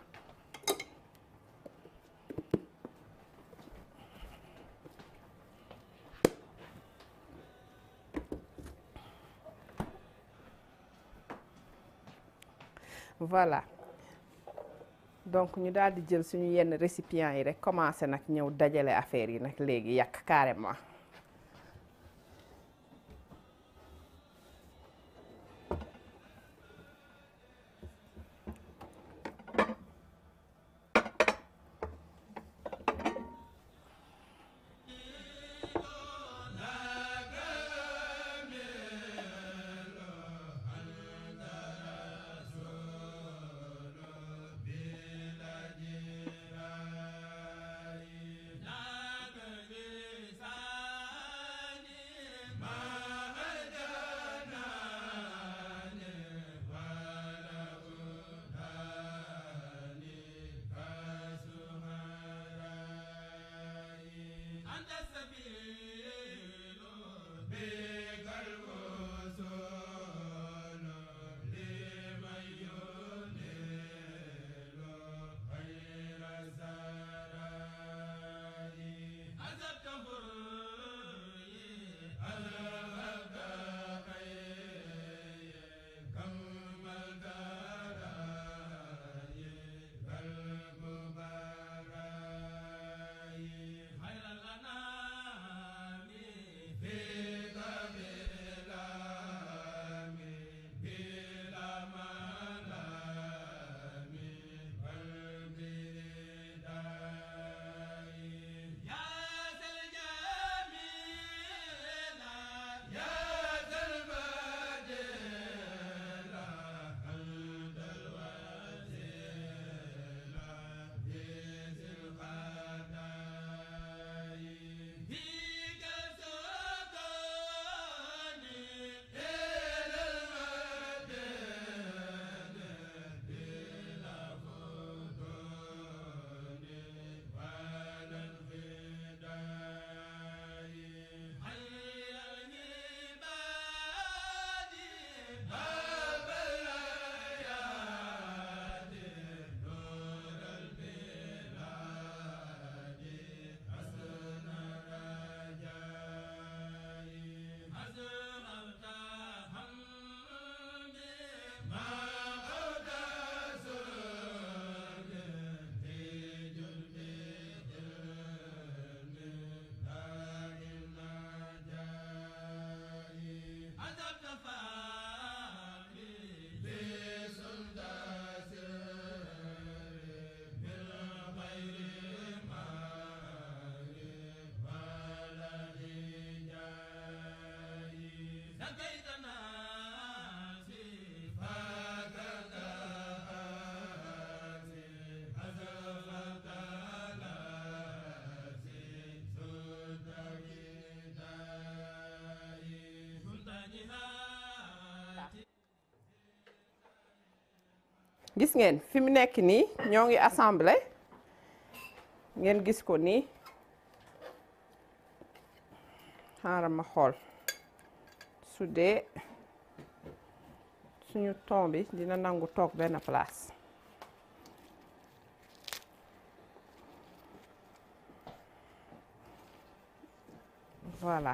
voilà donc ñu daal di jël suñu yenn récipients yi rek commencé nag ñëw dajale affaire yi nag léegi yàq carrément gis ngeen fi mu nekk nii ñoo ngi assemblé ngeen gis ko nii xaaral ma xool su dee suñu ton bi dina nangu toog benn place voilà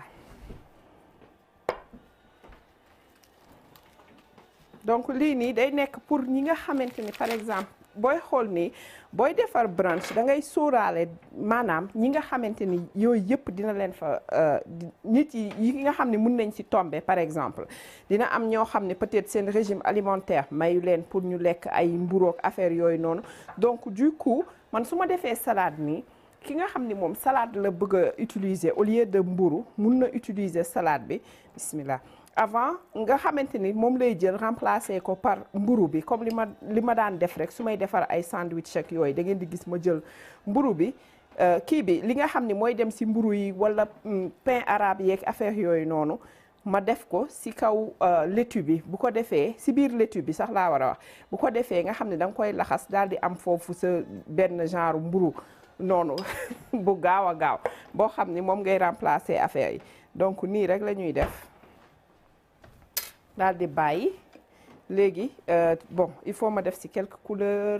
donc lii nii day nekk pour ñi nga xamante ni par exemple booy xool ni booy defar brunch da ngay sóoraale maanaam ñi nga xamante ni yooyu yëpp dina leen fa nit yi yi nga xam ne mun nañ ci tomber par exemple dina am ñoo xam ne peut-être seen régime alimentaire mayu leen pour ñu lekk ay mburoog affaire yooyu noonu donc du coup man su ma defee salade nii ki nga xam ni moom salade la bëgg a utiliser au lieu de mburu mun na utiliser salade bi bismillah avant nga xamante ni moom lay jël remplacer ko par mburu bi comme li ma li ma daan def rek su may defar ay sandwich ak yooyu da ngeen di gis ma jël mburu bi kii bi li nga xam ni mooy dem ci mburu yi walla pain arabe yeeg affaire yooyu noonu ma def ko ci kaw laitue bi bu ko defee ci biir laitue bi sax laa war a wax bu ko defee nga xam ne da nga koy laxas daal di am foofu sa benn genre mburu noonu bu gaaw a gaaw boo xam ni moom ngay remplacer affaire yi donc nii rek la ñuy def daal di bàyyi léegi bon il faut ma def ci quelques couleurs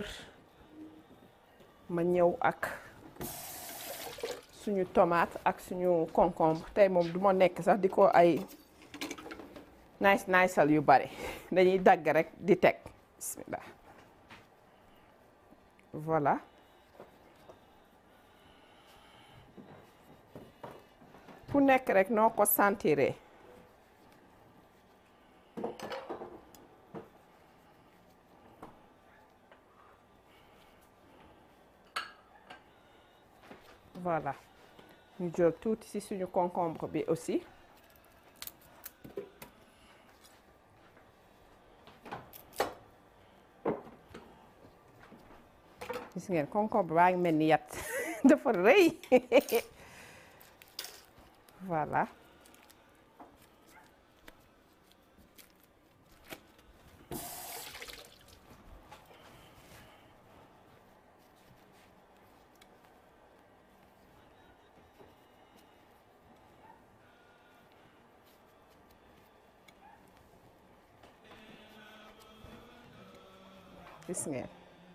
ma ñëw ak suñu tomate ak suñu concombre tey moom du ma nekk sax di ko ay nice niceal yu bari dañuy dagg rek di teg bismillah voilà fu nekk rek noo ko sentiree voilà ñu jël tuuti ci suñu concombre bi aussi gis ngeen concombre baa ngi mel ni yat dafa rëy voilà gis ngeen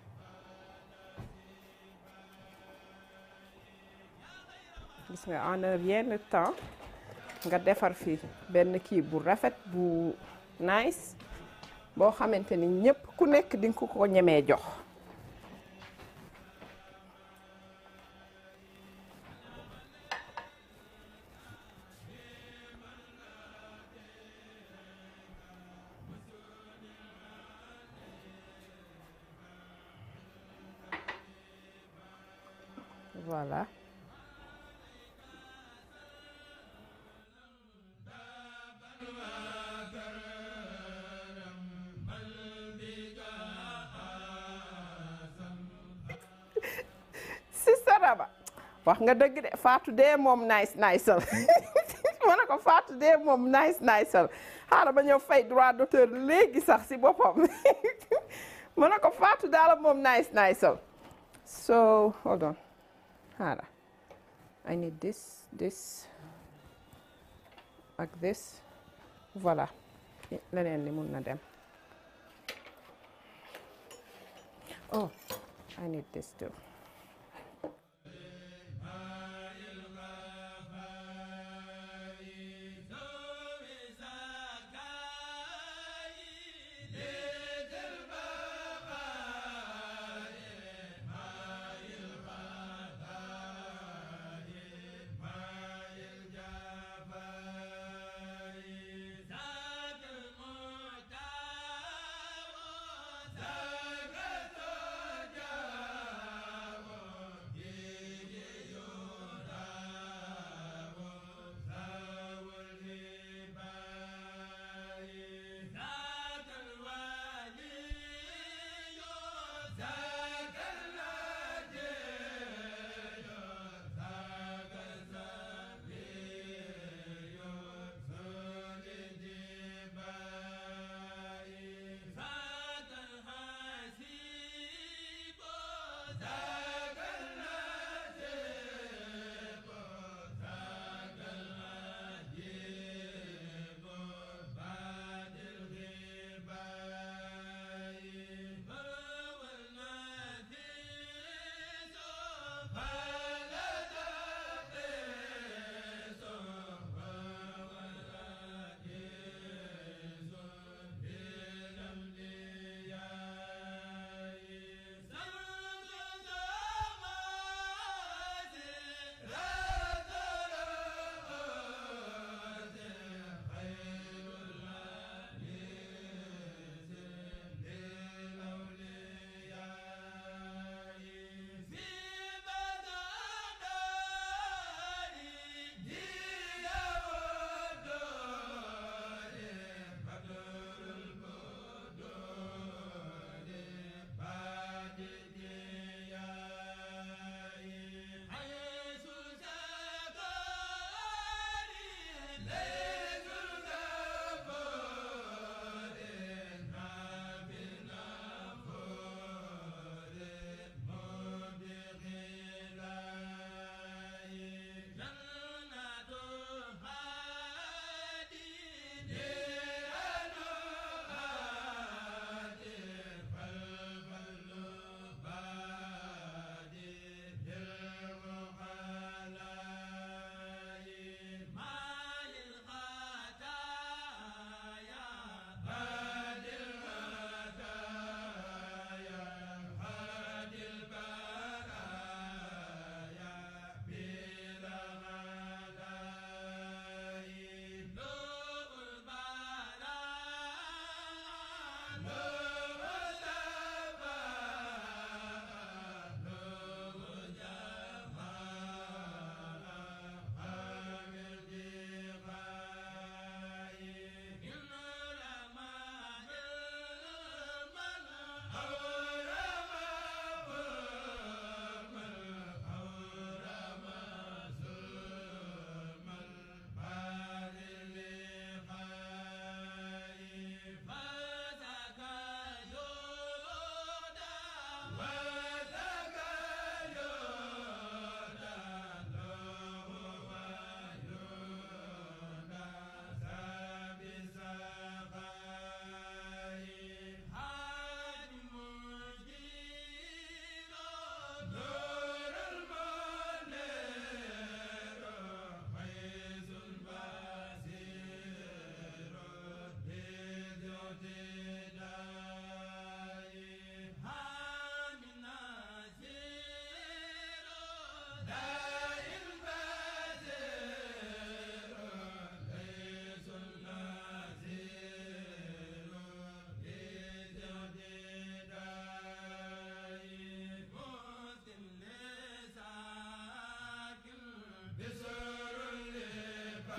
gis nga en un rien de temps nga defar fi benn kii bu rafet bu nice boo xamante ni ñépp ku nekk di nga ko ko ñemee jox voilà Sista Raba wax nga dëgg de Fatou dee moom nice niceal ma ne ko Fatou dee moom nice niceal xaaral ba ñëw fay droit d'auteur léegi sax si boppam ma ne ko Fatou daal moom nice niceal so hold on xaaral I need this this ak this voilà leneen li mun na dem oh I need this too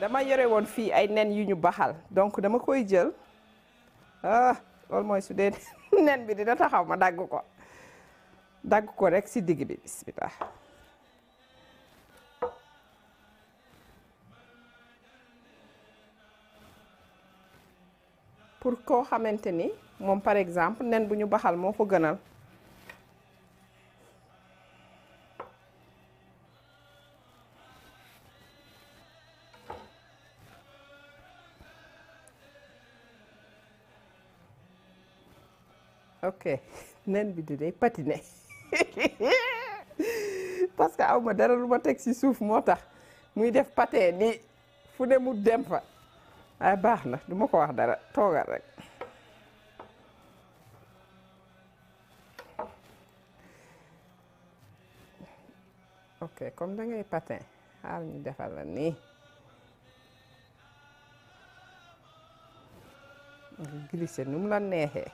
dama yore woon fii ay nen yu ñu baxal donc dama koy jël ah loolu mooy su dee nen bi dina taxaw ma dagg ko dagg ko rek si digg bi bismillah pour koo xamante ni moom par exemple nen bu ñu baxal moo ko gënal ok nen bi di day patiner parce que aw ma dara lu ma teg ci suuf moo tax muy def patin ni fu ne mu dem fa ay baax na du ma ko wax dara toogal rek ok comme da ngay patin xaar ñu defal la nii nga glisser nu mu la neexee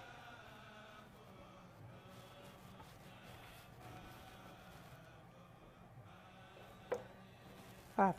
xaar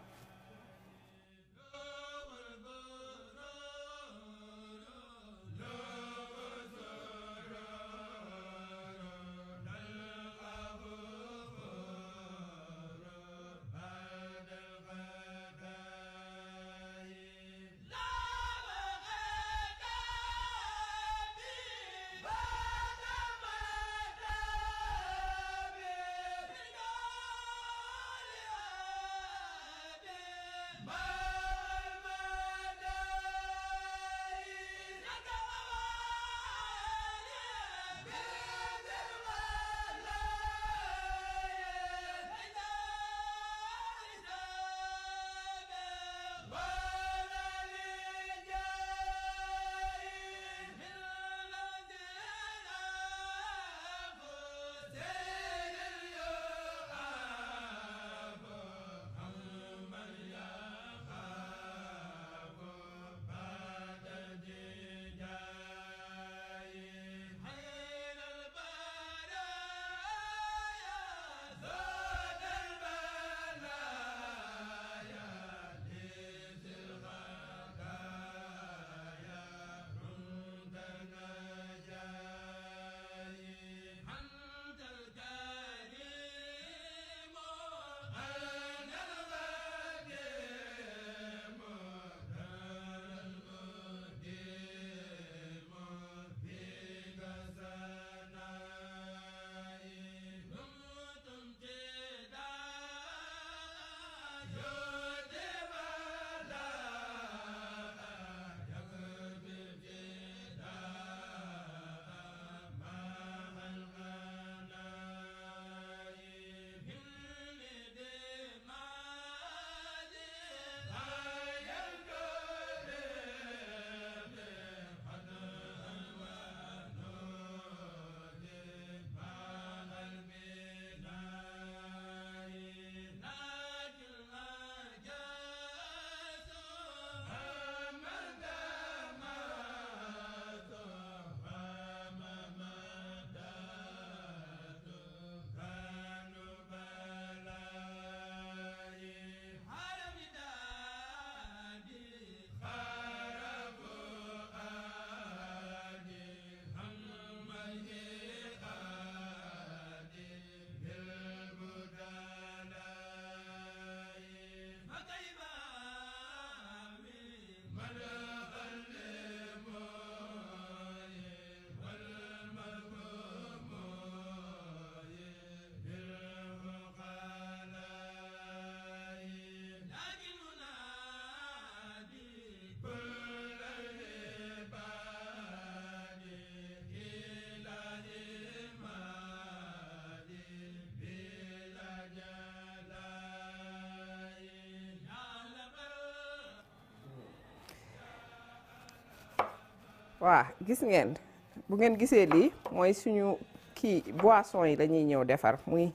waa gis ngeen bu ngeen gisee lii mooy suñu kii boisson yi la ñuy ñëw defar muy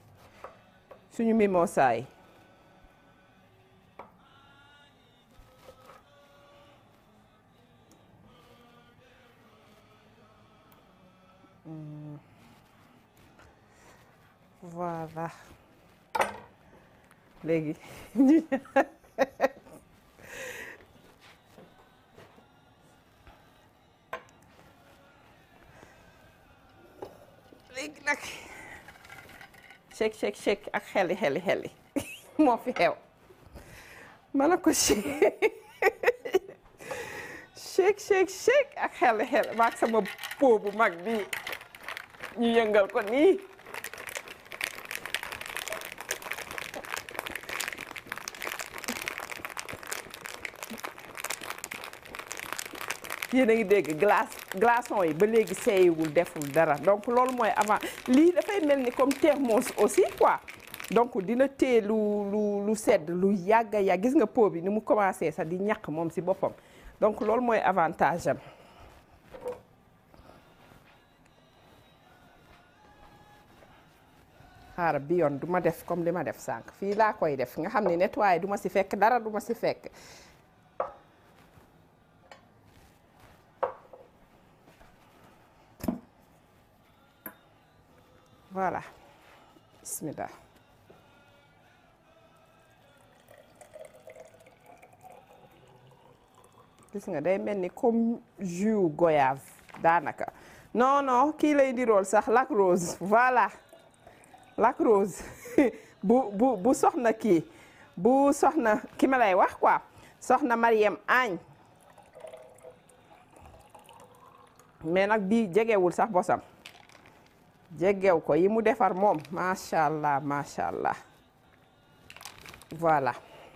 suñu mimosa yi Hmm. voilà léegi ñu léegi nag shake shake shake ak xeli xeli xeli moo fi xew ma ne ko shake shake shake shake ak xeli xeli maag sama po bu mag bi ñu yëngal ko nii yéen a ngi dégg glace glaçon yi ba léegi seeyiwul deful dara donc loolu mooy avant lii dafay mel ni comme thermos aussi quoi donc dina téye lu lu lu sedd lu yàgg a yàgg gis nga pot bi ni mu commencé sax di ñàkk moom si boppam donc loolu mooy avantage am xaaral bi yoon du ma def comme li ma def sànq fii laa koy def nga xam ne nettoyé du ma si fekk dara du ma si fekk voilà bismillah gis nga day mel ni comme jus goyave daanaka non non kii lay dirool sax lac rose voilà lac rose bu bu bu soxna kii bu soxna ki ma lay wax quoi soxna Mariam Agne mais nag bii jegewul sax bosam jegew ko yi mu defar moom macha allah macha allah voilà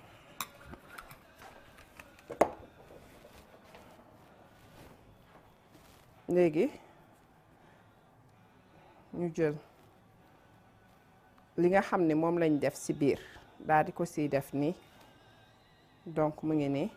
léegi ñu jël li nga xam ne moom lañ def ci biir daal di ko siy def nii donc mu ngi nii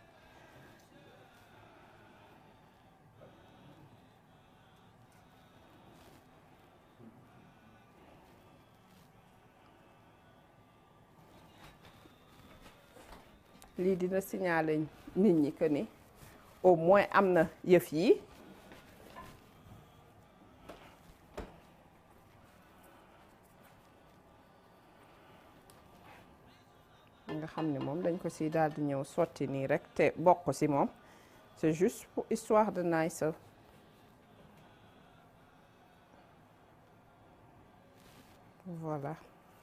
lii dina signaler nit ñi que ni au moins am na yëf yi nga xam ne moom dañ ko si daal di ñëw sotti nii rek te bokk si moom c'est juste pour histoire de nice voilà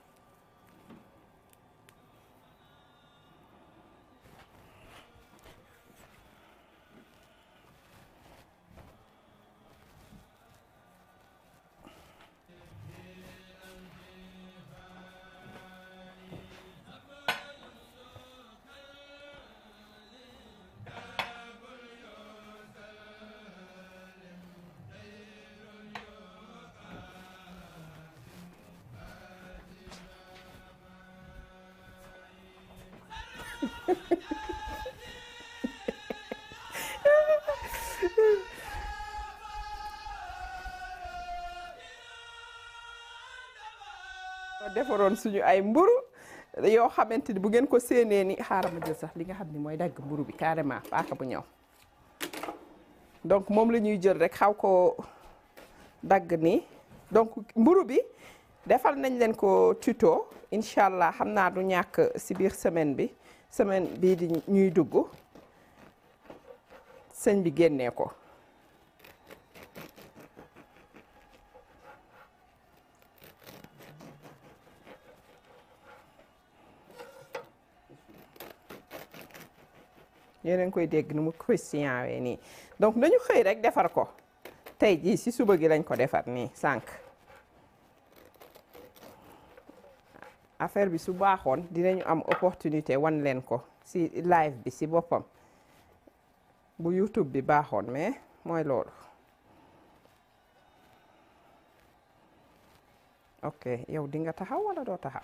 defaroon suñu ay mburu yoo xamante ni bu ngeen ko séenee ni xaaral ma jël sax li nga xam ni mooy dagg mburu bi carrément paaka bu ñëw donc moom la ñuy jël rek xaw ko dagg nii donc mburu bi defal nañ leen ko tuto incha allah xam naa du ñàkk si biir semaine bi semaine bii di ñuy dugg sëñ bi génnee ko yéen a ngi koy dégg nu mu christian wee nii donc dañu xëy rek defar ko tey jii si suba gi lañ ko defar nii sànq affaire bi su baaxoon dinañu am opportunité wan leen ko si live bi si boppam bu YouTube bi baaxoon mais mooy loolu ok yow di nga taxaw wala doo taxaw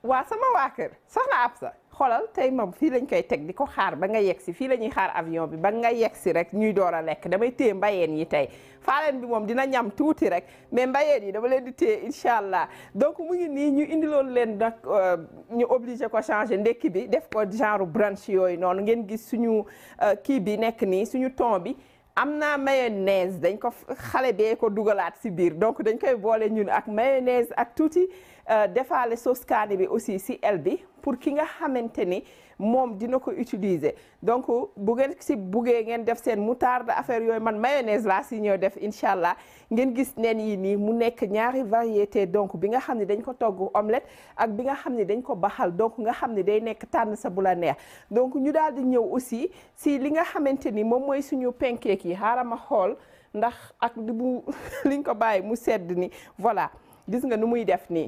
waa sama waa kër soxna Absa xoolal tey moom fii lañ koy teg di ko xaar ba nga yegg si fii la ñuy xaar avion bi ba nga yegg si rek ñuy door a lekk damay téye mbayeen yi tey faaleen bi moom dina ñam tuuti rek mais mbayeen yi dama leen di téye incha allah donc mu ngi nii ñu indiloon leen nag ñu obligé ko changer ndekki bi def ko genre brunch yooyu noonu ngeen gis suñu kii bi nekk nii suñu ton bi am na mayonnaise dañ ko xale bee ko dugalaat si biir donc dañ koy boole ñun ak mayonnaise ak tuuti defaale sauce kaani bi aussi si el bi pour ki nga xamante ni moom dina ko utiliser donc bu ngeen si buggee ngeen def seen moutarde affaire yooyu man mayonnaise laa si ñëw def incha allah ngeen gis nen yi nii mu nekk ñaari variété donc bi nga xam ne dañ ko togg omelette ak bi nga xam ne dañ ko baxal donc nga xam ne day nekk tànn sa bu la neex donc ñu daal di ñëw aussi si li nga xamante ni moom mooy suñu pancake yi xaaral ma xool ndax ak di bu liñ ko bàyyi mu sedd ni voilà gis nga nu muy def nii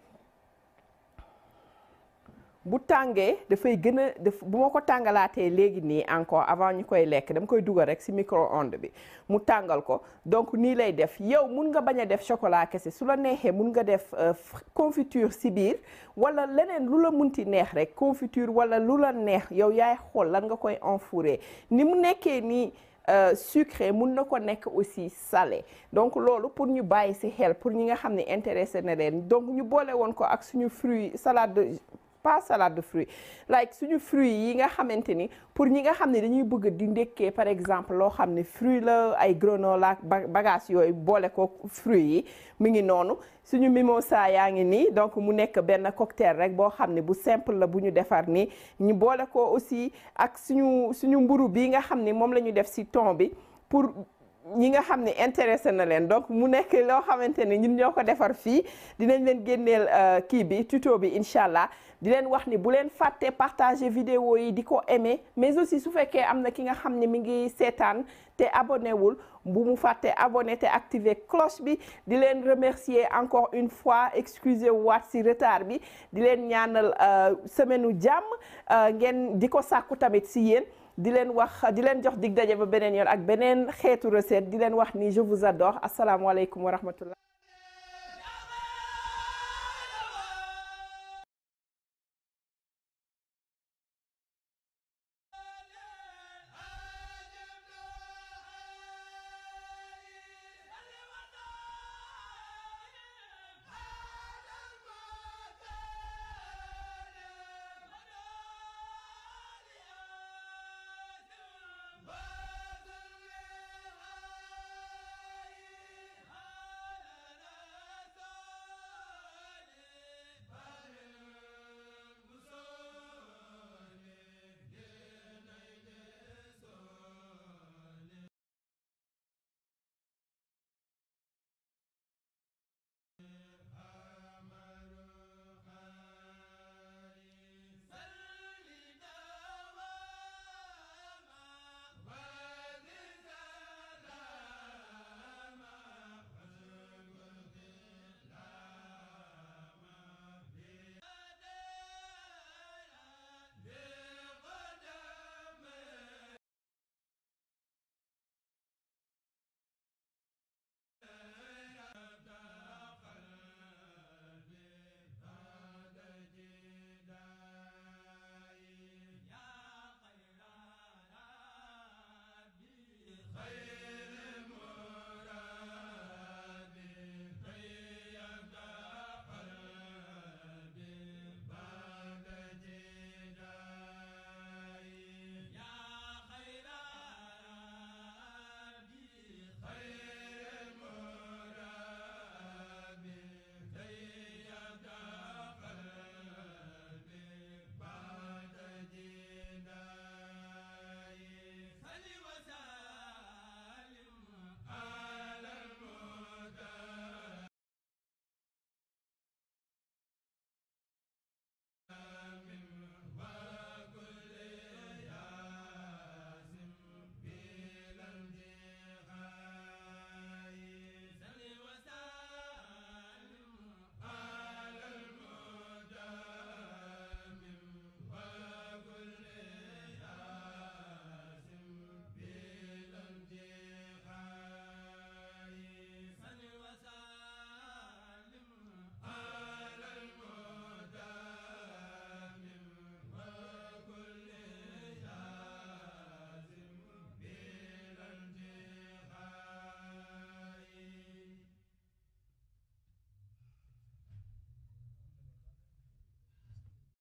bu tàngee dafay gën a def bu ma ko tàngalaatee léegi nii encore avant ñu koy lekk dama koy dugal rek ci micro-ondes bi mu tàngal ko donc nii lay def yow mun nga bañ a def chocolat kese su la neexee mun nga def confiture ci biir wala leneen lu la munti neex rek confiture wala lu la neex yow yaay xool lan nga koy enfourrer ni mu nekkee nii sucré mun na ko nekk aussi salé donc loolu pour ñu bàyyi ci xel pour ñi nga xam ne intéressé na leen donc ñu boole woon ko ak suñu fruit salade de pas salade de fruits like suñu fruits yi nga xamante ni pour ñi nga xam ne dañuy bëgg di ndekkee par exemple loo xam ne fruit la ay granola ak bagage yooyu boole ko fruits yi mu ngi noonu suñu mimosa yaa ngi nii donc mu nekk benn cocktail rek boo xam ne bu simple la bu ñu defar nii ñu boole ko aussi ak suñu suñu mburu bi nga xam ne moom la ñu def ci thon bi pour ñi nga xam ne intéressé na leen donc mu nekk loo xamante ne ñun ñoo ko defar fii dinañ leen génneel kii bi tuto bi incha allah di leen wax ni bu leen fàtte partager vidéo yi di ko aimer mais aussi su fekkee am na ki nga xam ne mi ngi seetaan te abonné wul bu mu fàtte abonné te activer cloche bi di leen remercier encore une fois excusez waat si retard bi di leen ñaanal semaine u jàmm ngeen di ko sàkku tamit si yéen di leen wax di leen jox dig daje ba beneen yoon ak beneen xeetu recette di leen wax ni je vous adore asalaamaaleykum wa rahmatullah